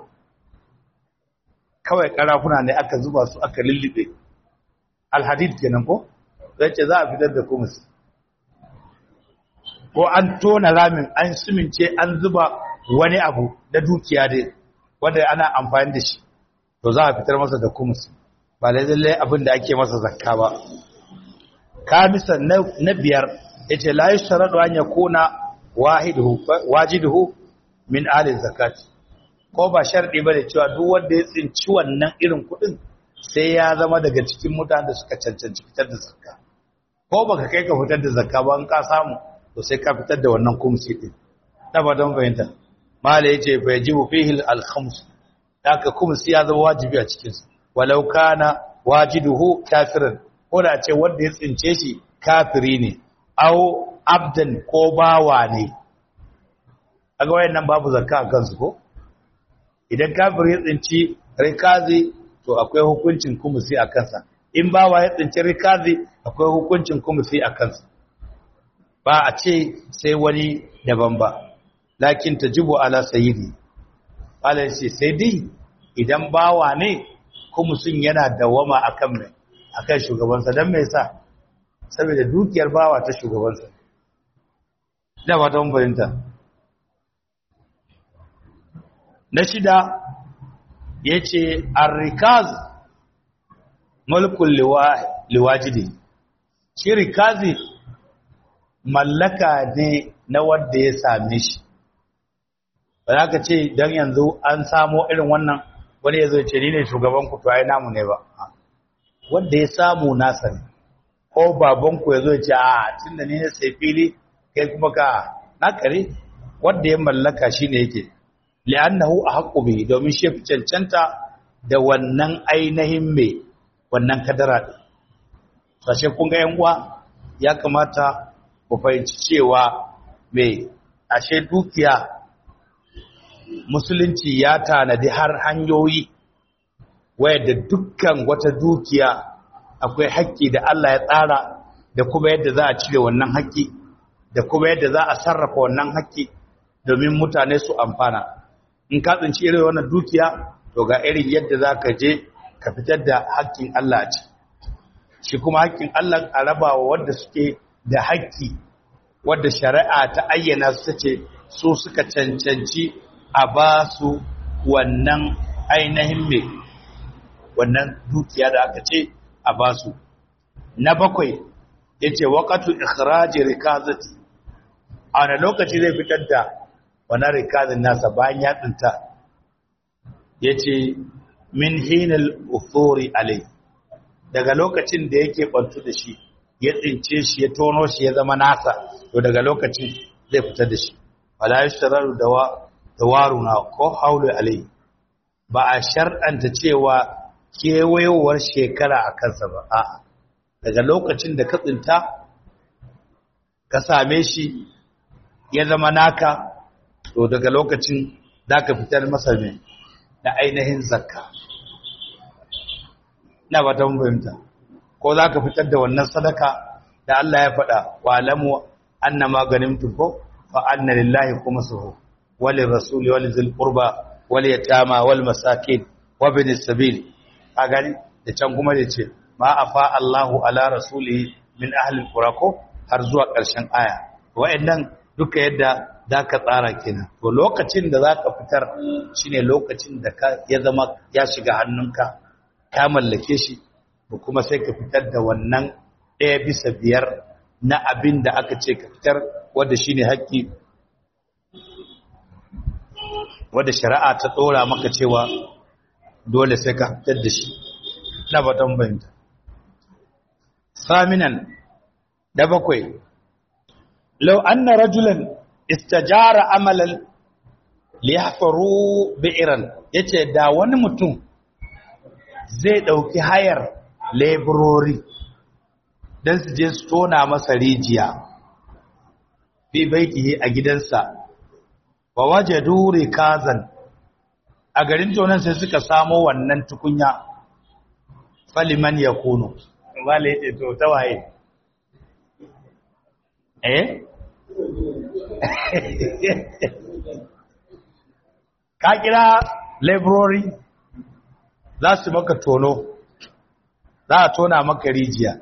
kawai karafuna ne aka zuba su aka lullube alhadid kenan ko zai ce za a fitar da khums ko an tona ramin an simince an zuba wani abu da dukiya dai wanda ana amfani da shi to za a fitar masa da kumus ba lallai abin da ake masa zakka ba kamisa na biyar yace la yusharadu an yakuna wahiduhu wajiduhu min ahli zakat ko ba sharɗi bane cewa duk wanda ya tsinci wannan irin kuɗin sai ya zama daga cikin mutanen da suka cancanci fitar da zakka ko baka kai ka fitar da zakka ba in ka samu to sai ka fitar da wannan kumsi din da ba don fahimta mala yace fa yajibu fihi al-khams haka kumsi ya zama wajibi a cikin sa walau kana wajiduhu kafiran ko da ce wanda ya tsince shi kafiri ne aw abdan ko bawa ne kaga wayannan babu zakka a kansu ko idan kafiri ya tsinci rikazi to akwai hukuncin kumsi a kansa in bawa ya tsinci rikazi akwai hukuncin kumsi a kansa ba a ce sai wani daban ba lakin tajibu ala sayyidi ala ce sai dai idan bawa ne kuma sun yana dawama akan mai akan shugabansa don mai sa saboda dukiyar bawa ta shugabansa da ba ta fahimta na shida ya ce arrikaz mulkun liwajidi shi rikazi mallaka ne na wanda ya same shi ba za ka ce don yanzu an samo irin wannan wani ya zai ce ni ne shugaban ku to ai namu ne ba wanda ya samu nasa ne ko babanku ya zo ce a tun da ni ne sai fili kai kuma ka na kare wanda ya mallaka shi ne yake li'annahu ahqqu bihi domin shi fi cancanta da wannan ainihin me wannan kadara din sashe kun ga yan uwa ya kamata ku fahimci cewa me ashe dukiya musulunci ya tanadi har hanyoyi wayar dukkan wata dukiya akwai haƙƙi da Allah ya tsara da kuma yadda za a cire wannan haƙƙi da kuma yadda za a sarrafa wannan haƙƙi domin mutane su amfana in ka tsinci irin wannan dukiya to ga irin yadda za ka je ka fitar da haƙƙin Allah a ci shi kuma haƙƙin Allah a rabawa wanda suke da haƙƙi wadda shari'a ta ayyana su ce su suka cancanci a ba su wannan ainihin mai wannan dukiya da aka ce a ba su na bakwai ya ce waƙatu ikiraji rikazati a wani lokaci zai fitar da wani rikazin nasa bayan ya tsinta ya ce min hinal uthori alai daga lokacin da yake ɓantu da shi ya tsince shi ya tono shi ya zama nasa to daga lokacin zai fitar da shi wala yashtararu da waruna ko haulu alai ba a shar'anta cewa kewayowar shekara a kansa ba a daga lokacin da ka tsinta ka same shi ya zama naka to daga lokacin za ka fitar masa ne da ainihin zakka na ba ta fahimta ko za ka fitar da wannan sadaka da Allah ya faɗa wa alamu anna maganin tuko fa anna lillahi kuma suhu wali rasuli wali zil qurba wal yatama wal masakin wa bin sabil a gani da can kuma da ce ma afa Allahu ala rasulihi min ahli alqura ko har zuwa ƙarshen aya wa'annan duka yadda zaka tsara kenan to lokacin da zaka fitar shine lokacin da ka ya zama ya shiga hannunka ka mallake shi ko kuma sai ka fitar da wannan ɗaya bisa biyar na abin da aka ce ka fitar wanda shine haƙƙi wanda shari'a ta tsora maka cewa dole sai ka fitar da shi na batan bayanta saminan da bakwai lau anna rajulan istajara amalan liyahfaru bi'ran yace da wani mutum zai dauki hayar laborori dan su je su tona masa rijiya bi baitihi a gidansa wa wajadu rikazan a garin tonan sai suka samo wannan tukunya faliman ya kuno wale ya to ta waye eh ka kira laborori za su maka tono za a tona maka rijiya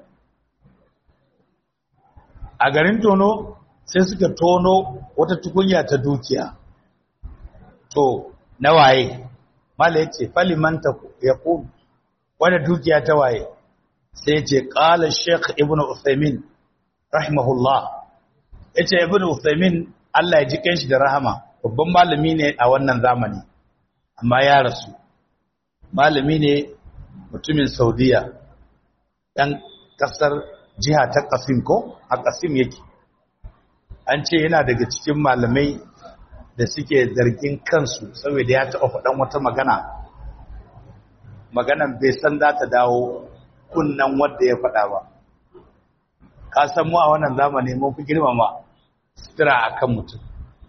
a garin tono sai suka tono wata tukunya ta dukiya to na waye mala yace falimanta ya ku wanda dukiya ta waye sai yace qala sheikh ibnu usaymin rahimahullah yace ibnu usaymin Allah ya ji kanshi da rahama babban malami ne a wannan zamani amma ya rasu malami ne mutumin saudiya dan kasar jiha ta qasim ko a qasim yake an ce yana daga cikin malamai da suke zargin kansu saboda ya taɓa faɗan wata magana maganan bai san za ta dawo kunnan wadda ya faɗa ba ka san mu a wannan zamani mun fi girmama sutura a kan mutum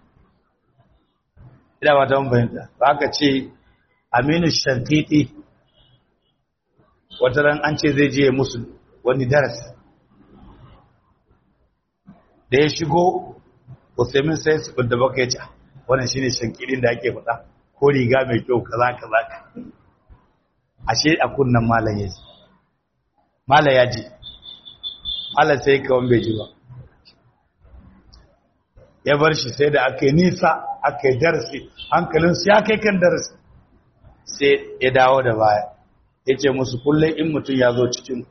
ina ba ta fahimta ba ka ce aminu shankiti wata ran an ce zai je musu wani darasi da ya shigo usaimin sai su da baka ya ce wannan shine shankirin da ake faɗa ko riga mai kyau kaza kaza ashe a kunnan malam ya ji malam ya ji malam sai kawan bai ji ba ya bar shi sai da aka yi nisa aka yi darasi hankalinsu ya kai kan darasi sai ya dawo da baya ya ce musu kullum in mutum ya zo cikin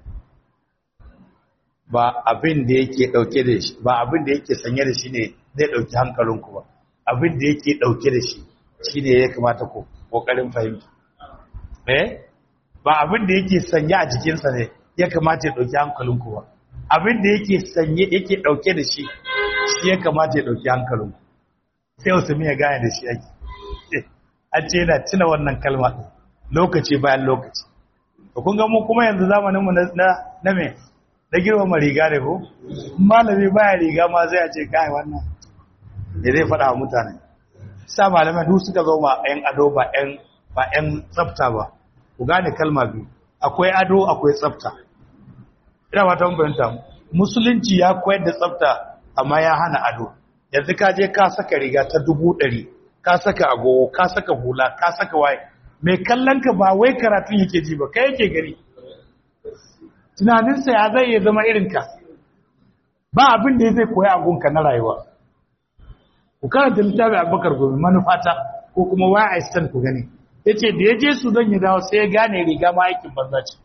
ba abin da yake dauke da shi ba abin da yake sanye da shi ne zai dauki hankalinku ba abin da yake dauke da shi shi ne ya kamata ku kokarin fahimta eh ba abin da yake sanye a jikinsa ne ya kamata ya dauki hankalinku ba abin da yake sanye yake dauke da shi shi ya kamata ya dauki hankalinku sai Usman ya gane da shi yake an ce yana tuna wannan kalma lokaci bayan lokaci to kun ga mu kuma yanzu zamanin mu na na me na girmama riga ne ko malami baya riga ma zai ce kai wannan ne zai faɗa wa mutane sa malamai duk suka zo ma ƴan ado ba ƴan ba ƴan tsafta ba ku gane kalma biyu akwai ado akwai tsafta ina ba ta fahimta musulunci ya koyar da tsafta amma ya hana ado yanzu ka je ka saka riga ta dubu ɗari ka saka agogo ka saka hula ka saka waye mai kallon ka ba wai karatun yake ji ba kai yake gari tunaninsa ya zai iya zama irinka ba abin da ya zai koya agunka na rayuwa ku karanta littafi abubakar gobe manufata ko kuma waya a istan ku gani ya ce da ya je su don ya dawo sai ya gane riga ma aikin banza ce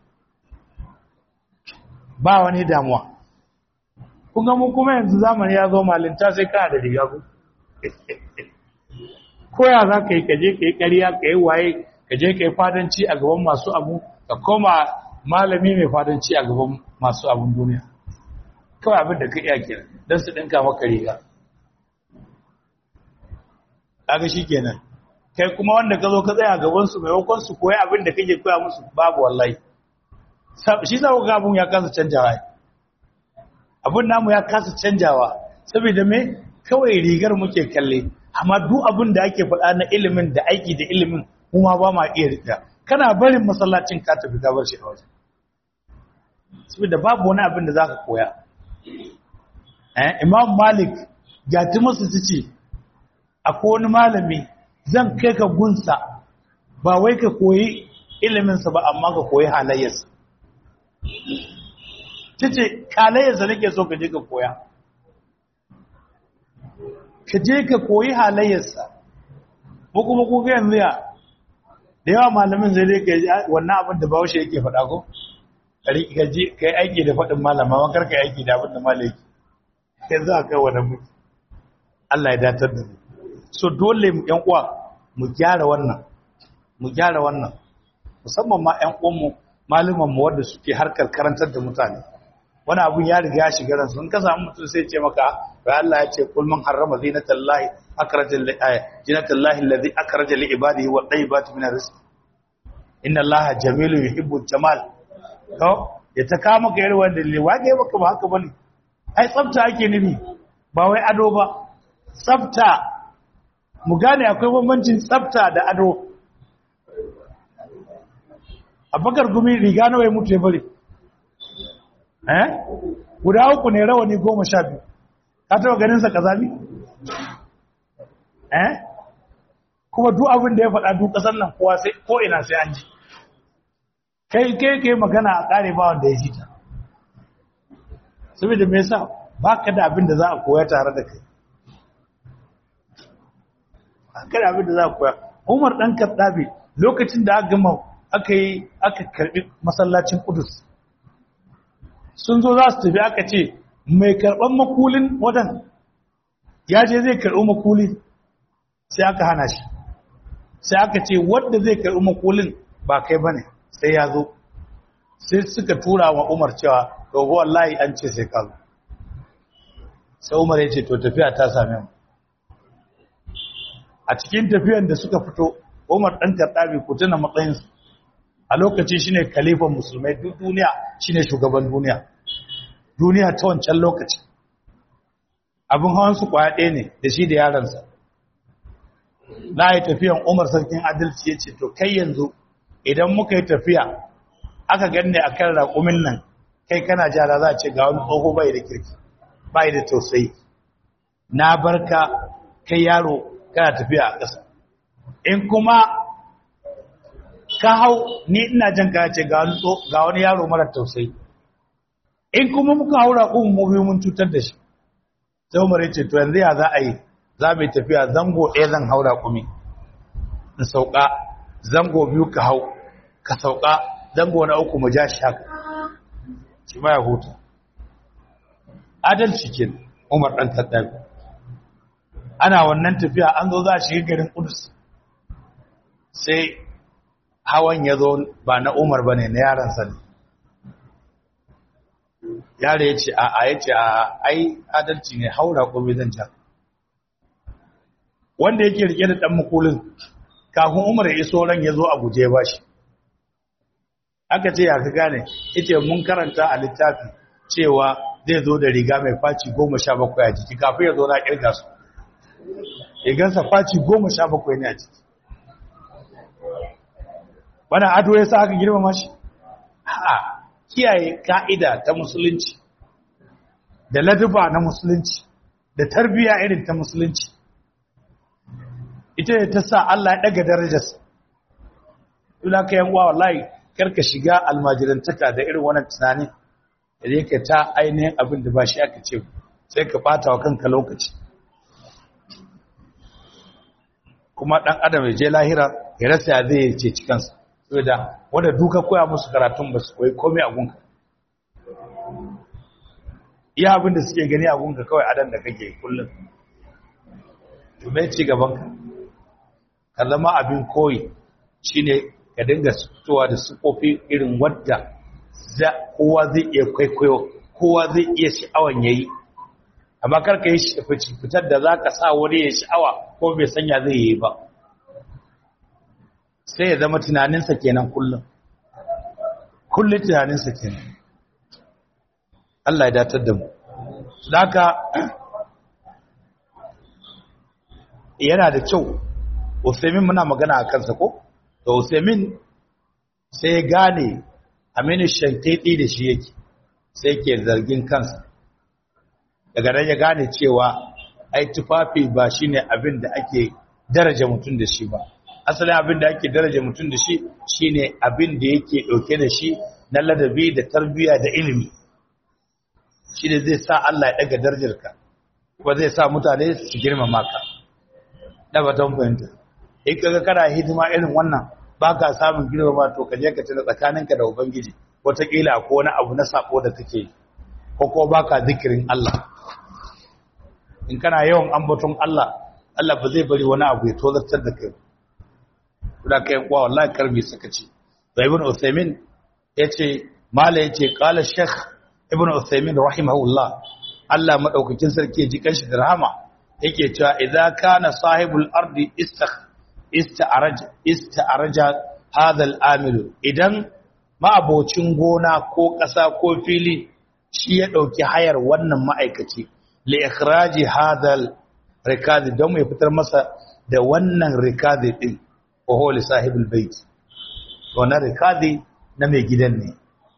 ba wani damuwa kun ga mu kuma yanzu zamani ya zo malinta sai kana da riga ku koya za ka yi kaje ka yi ƙarya ka yi waye kaje ka yi fadanci a gaban masu abu ka koma malami mai fadanci a gaban masu abin duniya kawai abin da ka iya kira don su ɗinka maka riga kaga shi kenan kai kuma wanda ka zo ka tsaya gaban su maimakon su koya abin da kake koya musu babu wallahi shi za ku ga abin ya kasa canjawa abin namu ya kasa canjawa saboda me kawai rigar muke kalle amma duk abin da ake faɗa na ilimin da aiki da ilimin kuma ba ma iya rika kana barin masallacin ka tafi ka bar shi a waje saboda babu wani abin da zaka koya eh imam malik gati masu tace akwai wani malami zan kai ka gunsa ba wai ka koyi ilimin sa ba amma ka koyi halayyarsa tace halayyarsa nake so ka je ka koya ka je ka koyi halayyarsa ko kuma ku ga yanzu ya da yawa malamin zai dai ka wannan abin da bawashi yake faɗa ko ka yi aiki da faɗin malama ma karka yi aiki da abin da malaki yanzu a kai wani mutu Allah ya datar da mu so dole mu ƴan uwa mu gyara wannan mu gyara wannan musamman ma ƴan uwan mu malaman mu wanda suke harkar karantar da mutane wani abun ya riga ya shiga ransu in ka samu mutum sai ce maka bai Allah ya ce kul man harrama zinatallahi akhraja li zinatallahi allazi akhraja li ibadihi wa tayyibati min rizq inna allaha jamilun yuhibbu jamal to ya ta kama ka yarwa da le wage baka ba haka bane ai tsafta ake nufi ba wai ado ba tsafta mu gane akwai bambancin tsafta da ado abakar gumi riga nawa ya mutu ya bari eh guda uku ne rawani goma sha biyu ka taɓa ganinsa kazami eh kuma duk abin da ya faɗa duk ƙasar nan kowa sai ko ina sai an ji kai kai kai magana a ƙare ba wanda ya ji ta saboda me yasa baka da abin da za a koya tare da kai baka da abin da za a koya Umar dan Kaddabi lokacin da aka gama aka yi aka karbi masallacin Qudus sun zo za su tafi aka ce mai karban makulin wadan ya je zai karbi makuli sai aka hana shi sai aka ce wanda zai karbi makulin ba kai bane sai ya zo sai suka tura wa Umar cewa to wallahi an ce sai ka zo sai Umar ya ce to tafiya ta same mu a cikin tafiyan da suka fito Umar dan Kaddabi ku tuna matsayin su a lokaci shine khalifan musulmai duk duniya shine shugaban duniya duniya ta wancan lokaci abin hawan su kwaya ɗaya ne da shi da yaransa na yi tafiyan Umar sarkin adalci ya ce to kai yanzu idan muka yi tafiya aka ganne a kan raƙumin nan kai kana jara za a ce ga wani tsoho bai da kirki bai da tausayi na barka kai yaro kana tafiya a ƙasa in kuma ka hau ni ina jan ka ce ga wani yaro mara tausayi in kuma muka haura ƙun mu biyu mun cutar da shi sai umar ya ce to yanzu ya za a yi za mu yi tafiya zango ɗaya zan haura kumi in sauka zango biyu ka hau ka sauka zango na uku mu ja shi haka shi ma ya huta adalci ke umar ɗan tattabi ana wannan tafiya an zo za a shiga garin kudus sai hawan ya zo ba na umar ba ne na yaransa ne yare ya ce a a ya ce a ai adalci ne haura ko zan ja wanda yake rike da dan makulin kafin umar ya iso ran ya zo a guje ba shi aka ce ya ka gane ita mun karanta a littafi cewa zai zo da riga mai faci goma sha bakwai a jiki kafin ya zo na kirga su rigarsa faci goma sha bakwai ne a jiki wani ado ya sa aka girmama shi ha kiyaye ka'ida ta musulunci da laduba na musulunci da tarbiya irin ta musulunci ita ne ta sa Allah ya daga darajarsa ila ka yan uwa wallahi karka shiga almajirantaka da irin wannan tunani da yake ta ainihin abin da ba shi aka ce sai ka bata wa kanka lokaci kuma dan adam ya je lahira ya rasa ya zai ce cikansa saboda wanda duka koya musu karatun ba su koyi komai a gunka iya abin da suke gani a gunka kawai adan da kake kullum to mai ci gaban ka ka zama abin koyi shine ka dinga fitowa da sufofi irin wadda kowa zai iya kwaikwayo kowa zai iya sha'awan yayi amma kar ka yi fitar da zaka sa wani ya sha'awa ko bai sanya zai yi ba sai ya zama tunaninsa kenan kullum kullum tunaninsa kenan Allah ya datar da mu haka yana da kyau Usaimin muna magana a kansa ko to Usaimin sai ya gane Aminu Shankiti da shi yake sai ke zargin kansa daga nan ya gane cewa ai tufafi ba shine abin da ake daraja mutum da shi ba asalin abin da ake daraja mutum da shi shine abin da yake dauke da shi na ladabi da tarbiyya da ilimi shi ne zai sa Allah ya daga darajarka kuma zai sa mutane su girmama ka da batun fahimta in kaga kana hidima irin wannan baka samun girmama to ka je ka tuna tsakaninka da ubangiji wataƙila ko wani abu na sako da kake ko ko baka zikirin Allah in kana yawan ambaton Allah Allah ba zai bari wani abu ya tozartar da kai da kai kuwa wallahi karbi suka ce da ibn Uthaymin yace mala yace qala shaykh ibn Uthaymin rahimahullah Allah madaukakin sarki ji kanshi da rahama yake cewa idza kana sahibul ardi istakh ista'raj ista'raja hadha al-amil idan ma'abocin gona ko ƙasa ko fili shi ya dauki hayar wannan ma'aikaci li ikhraji hadha al-rikazi don mai fitar masa da wannan rikazi din wa huwa li sahibul bait wannan rikazi na mai gidan ne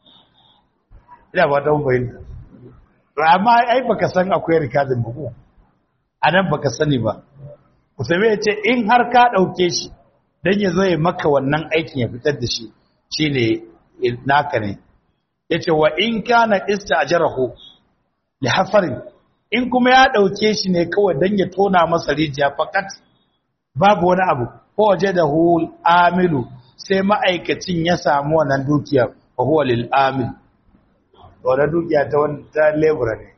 ina ba ta bayyana amma ai baka san akwai rikazin ba ko anan baka sani ba Usame ya ce in har ka ɗauke shi don ya zo ya maka wannan aikin ya fitar da shi shi ne naka ne ya ce wa in kana ista a jaraho ya hafarin in kuma ya ɗauke shi ne kawai don ya tona masa rijiya fakat babu wani abu ko waje da hul amilu sai ma'aikacin ya samu wannan dukiya wa huwa lil amil wannan dukiya ta wani ta lebura ne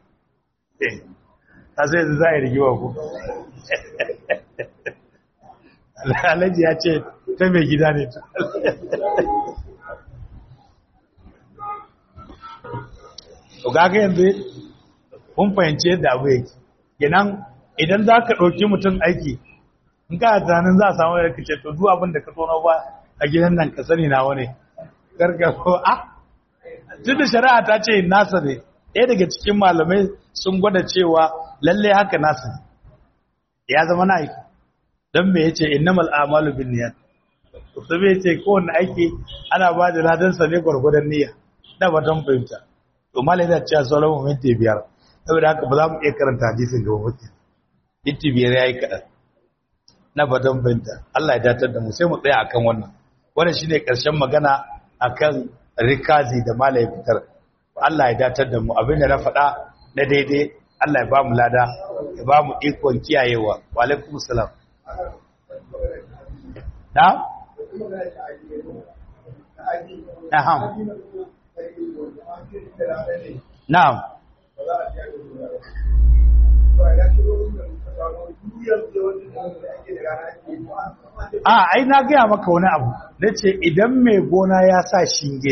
ta sai za a yi rigiwa ku alhaji ya ce ta mai gida ne ta to gaga yanzu kun fahimci yadda abu yake kenan idan za ka ɗauki mutum aiki in ka tunanin za a samu da kace to duk abin da ka tono ba a gidan nan ka sani na wani garga ko a tun da shari'a ta ce nasa ne ɗaya daga cikin malamai sun gwada cewa lallai haka nasa ne ya zama na aiki don me yace innamal a'malu binniyat to me yace kowanne aiki ana ba da ladan sa ne gurgurdan niyya da ba don fahimta to malai da cewa sauran minti biyar saboda haka ba za mu iya karanta hadisin gaba mutum minti biyar yayi kadan na badan binta Allah ya datar da mu sai mu tsaya akan wannan wannan shine karshen magana akan rikazi da malai fitar Allah ya datar da mu abinda na faɗa na daidai Allah ya ba mu lada ya ba mu ikon kiyayewa wa alaikum salam na na'am na'am a ai na gaya maka wani abu na ce idan mai gona ya sa shinge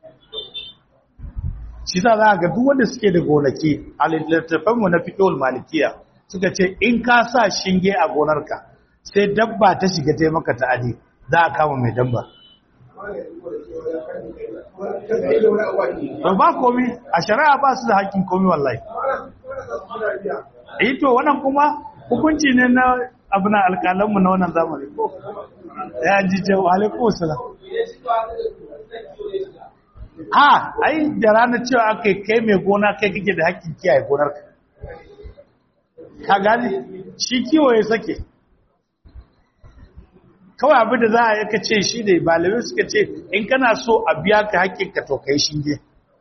shi za a ga duk wanda suke da gonaki a littattafanmu na fitowar malikiya suka ce in ka sa shinge a gonarka sai dabba ta shiga ta maka ta'adi za a kama mai dabba ba komi a shari'a ba su da hakkin komi wallahi eh to wannan kuma hukunci ne na abu na alƙalanmu na wannan zamani ko ya ji ce wa alaikun salam a ai da ranar cewa aka kai mai gona kai kake da hakkin kiyaye gonar ka ka gani shi kiwo ya sake kawai abin da za a yaka ce shi ne malamai suka ce in kana so a biya ka hakkin ka to kai shinge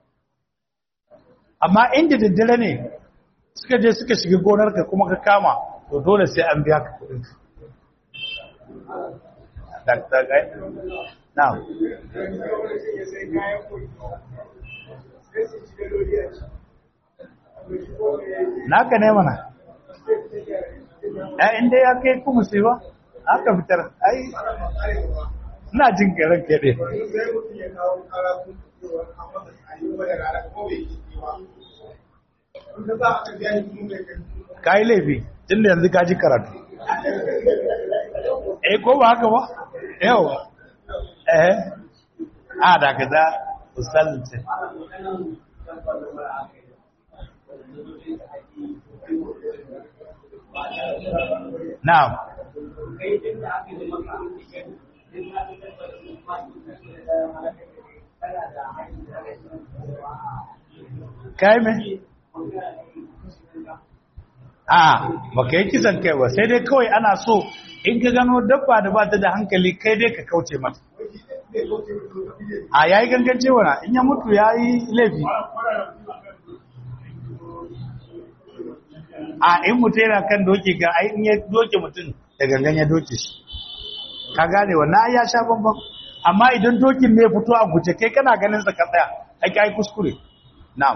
amma inda daddare ne suka je suka shiga gonar ka kuma ka kama to dole sai an biya ka kudin ka na'am naka ne mana ya inda ya kai kuma sai ba aka fitar ai ina jin karan kede ka yi laifi tun da yanzu ka ji karatu eh ko ba haka ba yawa eh a da ka za usalce na'am kai me a baka yi kisan kai ba sai dai kawai ana so in ka gano dabba da ba ta da hankali kai dai ka kauce mata a yayi gangance wana in ya mutu yayi laifi a in mutu yana kan doki ga ai in ya doke mutum da gangan ya doke shi ka gane wannan ai ya sha bambam amma idan dokin ne fito a guje kai kana ganin sa ka tsaya ai kai kuskure na'am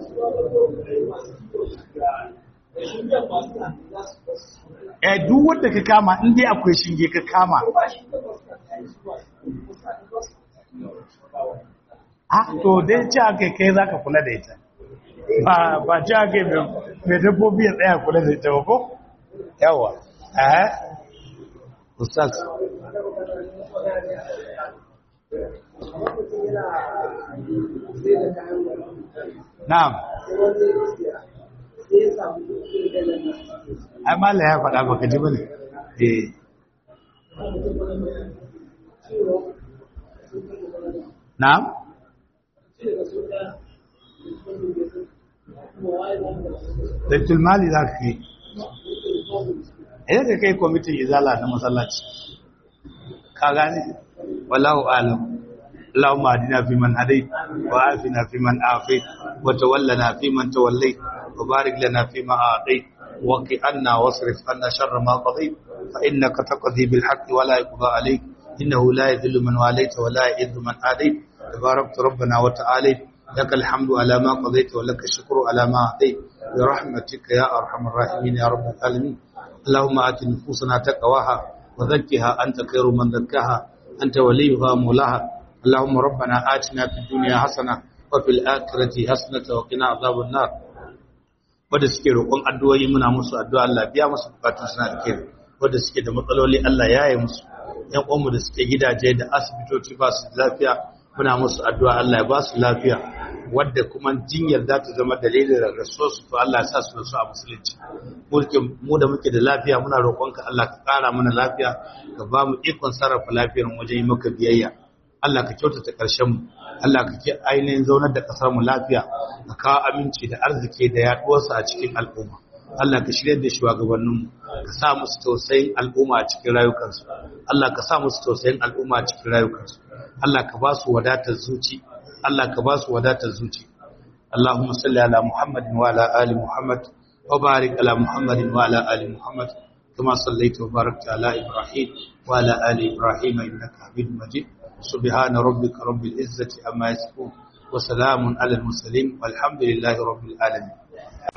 eh duk wanda ka kama in dai akwai shinge ka kama ah to dai ci aka kai zaka kula da ita ba ba ci aka mai dabbobi ya tsaya kula da ita ba ko yawa eh ustaz na'am ai mala ya faɗa baka ji bane eh na'am Baitul mali za ka kai idan ka kai kwamitin izala na masallaci ka gane wallahu alam اللهم اهدنا فيمن هديت وعافنا فيمن عافيت وتولنا فيمن توليت وبارك لنا فيما أعطيت وقي عنا واصرف عنا شر ما قضيت فإنك تقضي بالحق ولا يقضى عليك إنه لا يذل من واليت ولا يعز من آديت تباركت ربنا وتعالى لك الحمد على ما قضيت ولك الشكر على ما أعطيت برحمتك يا أرحم الراحمين يا رب العالمين اللهم آت نفوسنا تقواها وزكها أنت خير من زكاها أنت وليها مولاها اللهم ربنا آتنا في الدنيا حسنة وفي الآخرة حسنة وقنا عذاب النار wanda suke roƙon addu'o'i muna musu addu'a Allah biya musu bukatun suna da kai wanda suke da matsaloli Allah ya yi musu ƴan uwanmu da suke gidaje da asibitoci ba su lafiya muna musu addu'a Allah ya ba su lafiya wadda kuma jinyar za ta zama dalilin rasuwar su to Allah ya sa su rasu a musulunci mulkin mu da muke da lafiya muna roƙonka Allah ka ƙara mana lafiya ka ba mu ikon sarrafa lafiyar mu wajen yi maka biyayya Allah ka kyautata ƙarshen mu Allah ka ke ainihin zaunar da ƙasar mu lafiya ka kawo aminci da arziki da yaduwarsa a cikin al'umma Allah ka shirye da shugabanninmu ka sa musu tausayin al'umma a cikin rayukansu Allah ka sa musu tausayin al'umma a cikin rayukansu Allah ka ba su wadatar zuci Allah ka ba su wadatar zuci Allahumma salli ala Muhammadin wa ala ali Muhammad wa barik ala Muhammadin wa ala ali Muhammad kama sallaita wa barakta ala Ibrahim wa ala ali Ibrahim innaka Hamidum Majid subhana rabbika rabbil izzati amma yasifun wa salamun ala al mursalin walhamdulillahi rabbil alamin